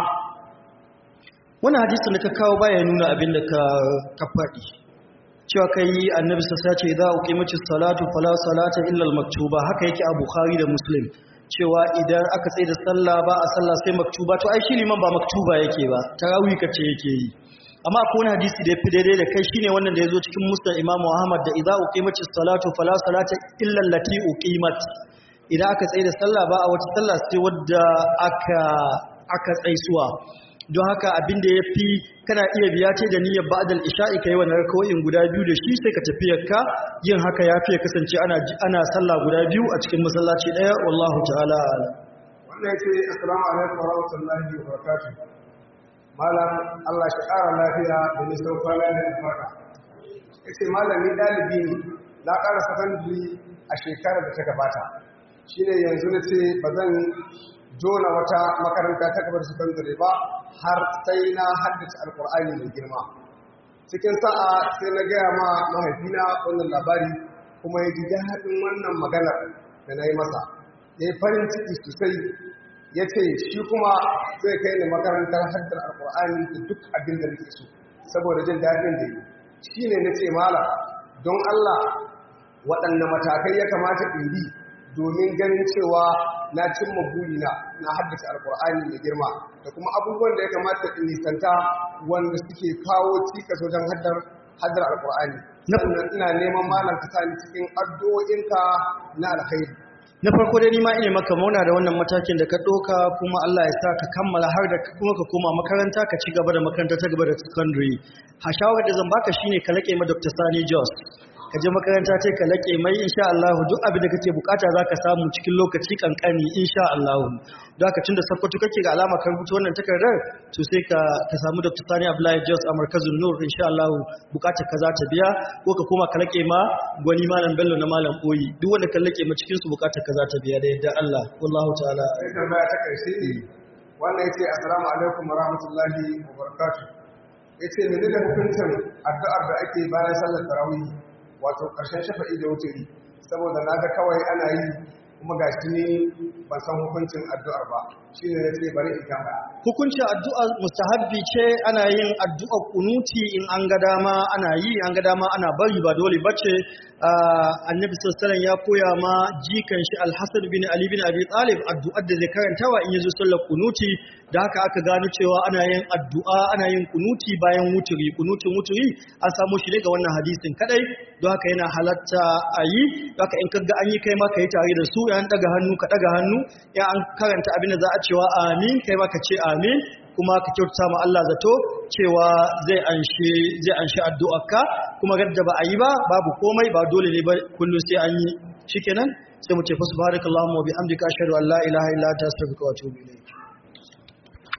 wannan hadisin da ka kawo baya nuna abin da ka ka faɗi cewa kai annabi sassa ce za a ƙimaci salatu fala salata illa maktuba haka yake a bukhari da muslim cewa idan aka tsaye da sallah ba a sallah sai maktuba to ai shi liman ba maktuba yake ba tarawih kace yake yi amma akwai wani hadisi da ya fi daidai da kai shine wannan da ya zo cikin musnad imamu ahmad da idza uqimatis salatu fala salata illa allati uqimat idan aka tsaye da sallah ba a wata sallah sai wadda aka aka tsaisuwa don haka abin da yafi kana iya biya ce da niyyar ba'dal isha'i kai wannan rakawoyin guda biyu da shi sai ka tafi yakka yin haka yafi ya kasance ana ana sallah guda biyu a cikin masallaci daya wallahu ta'ala alam wannan yace assalamu alaikum wa rahmatullahi wa barakatuh malam Allah shi ƙara lafiya da nisan kwana da alfarka yace malam ni dalibi ne na ƙara sakandare a shekarar da ta gabata shine yanzu na ce ba zan jona wata makaranta ta gabar sakandare ba har sai na haddace alkur'ani mai girma cikin sa'a sai na gaya ma mahaifina wannan labari kuma ya ji daɗin wannan maganar da na yi masa ya yi farin ciki sosai ya ce shi kuma zai kai ni makarantar haddar alkur'ani da duk abin da nake so saboda jin daɗin da yi shi ne na ce mala don allah waɗanne matakai ya kamata in bi domin ganin cewa na cimma burina na haddace alkur'ani mai girma da kuma abubuwan da ya kamata in nisanta wanda suke kawo cikas wajen haddar haddar alkur'ani sannan ina neman malam ka sani cikin addu'o'inka na alkhairi na farko dai ni ma ina maka mauna da wannan matakin da ka ɗauka kuma Allah ya sa ka kammala har da kuma ka koma makaranta ka ci gaba da makaranta ta gaba da secondary ha shawarar da zan baka shine ka laƙe ma Dr. Sani Jos ka je makaranta ce ka laƙe mai insha Allah duk abin da kake bukata zaka samu cikin lokaci kankani insha Allah don haka tunda sakkwato kake ga alama ka rubuta wannan takardar to sai ka ka samu Dr. Sani Abdullahi Jos a markazin Nur insha Allah bukatar ka za ta biya ko ka koma ka laƙe ma gwani malam Bello na malam Oyi duk wanda ka laƙe ma cikin su bukatar ka za ta biya da yadda Allah wallahu ta'ala sai tambaya ta karshe ne wannan yace assalamu alaikum wa rahmatullahi wa barakatuh yace menene hukuncin addu'ar da ake bayan sallar tarawih wato ƙarshen shafa'i da wuturi saboda na ga kawai ana yi kuma ga shi ne ban san hukuncin addu'ar ba shi ne na ce bari in kama hukuncin addu'a mustahabbi ce ana yin addu'ar kunuti in an ga dama ana yi an ga dama ana bari ba dole bace annabi sallallahu ya koya ma jikan shi alhassan bin ali bin abi talib addu'ar da zai karantawa in yazo sallar kunuti da haka aka gano cewa ana yin addu'a ana yin kunuti bayan wuturi kunutin wuturi an samu shi ne ga wannan hadisin kadai don haka yana halatta a yi don haka in kaga an yi kai ma ka yi tare da su yan daga hannu ka daga hannu ya an karanta abin da za a cewa amin kai ma ka ce amin kuma ka kyautata ma Allah zato cewa zai anshi zai anshi addu'arka kuma gadda ba a yi ba babu komai ba dole ne ba kullum sai an yi shikenan sai mu ce fa subhanakallahumma wa bihamdika ashhadu an la ilaha illa anta astaghfiruka wa atubu ilayk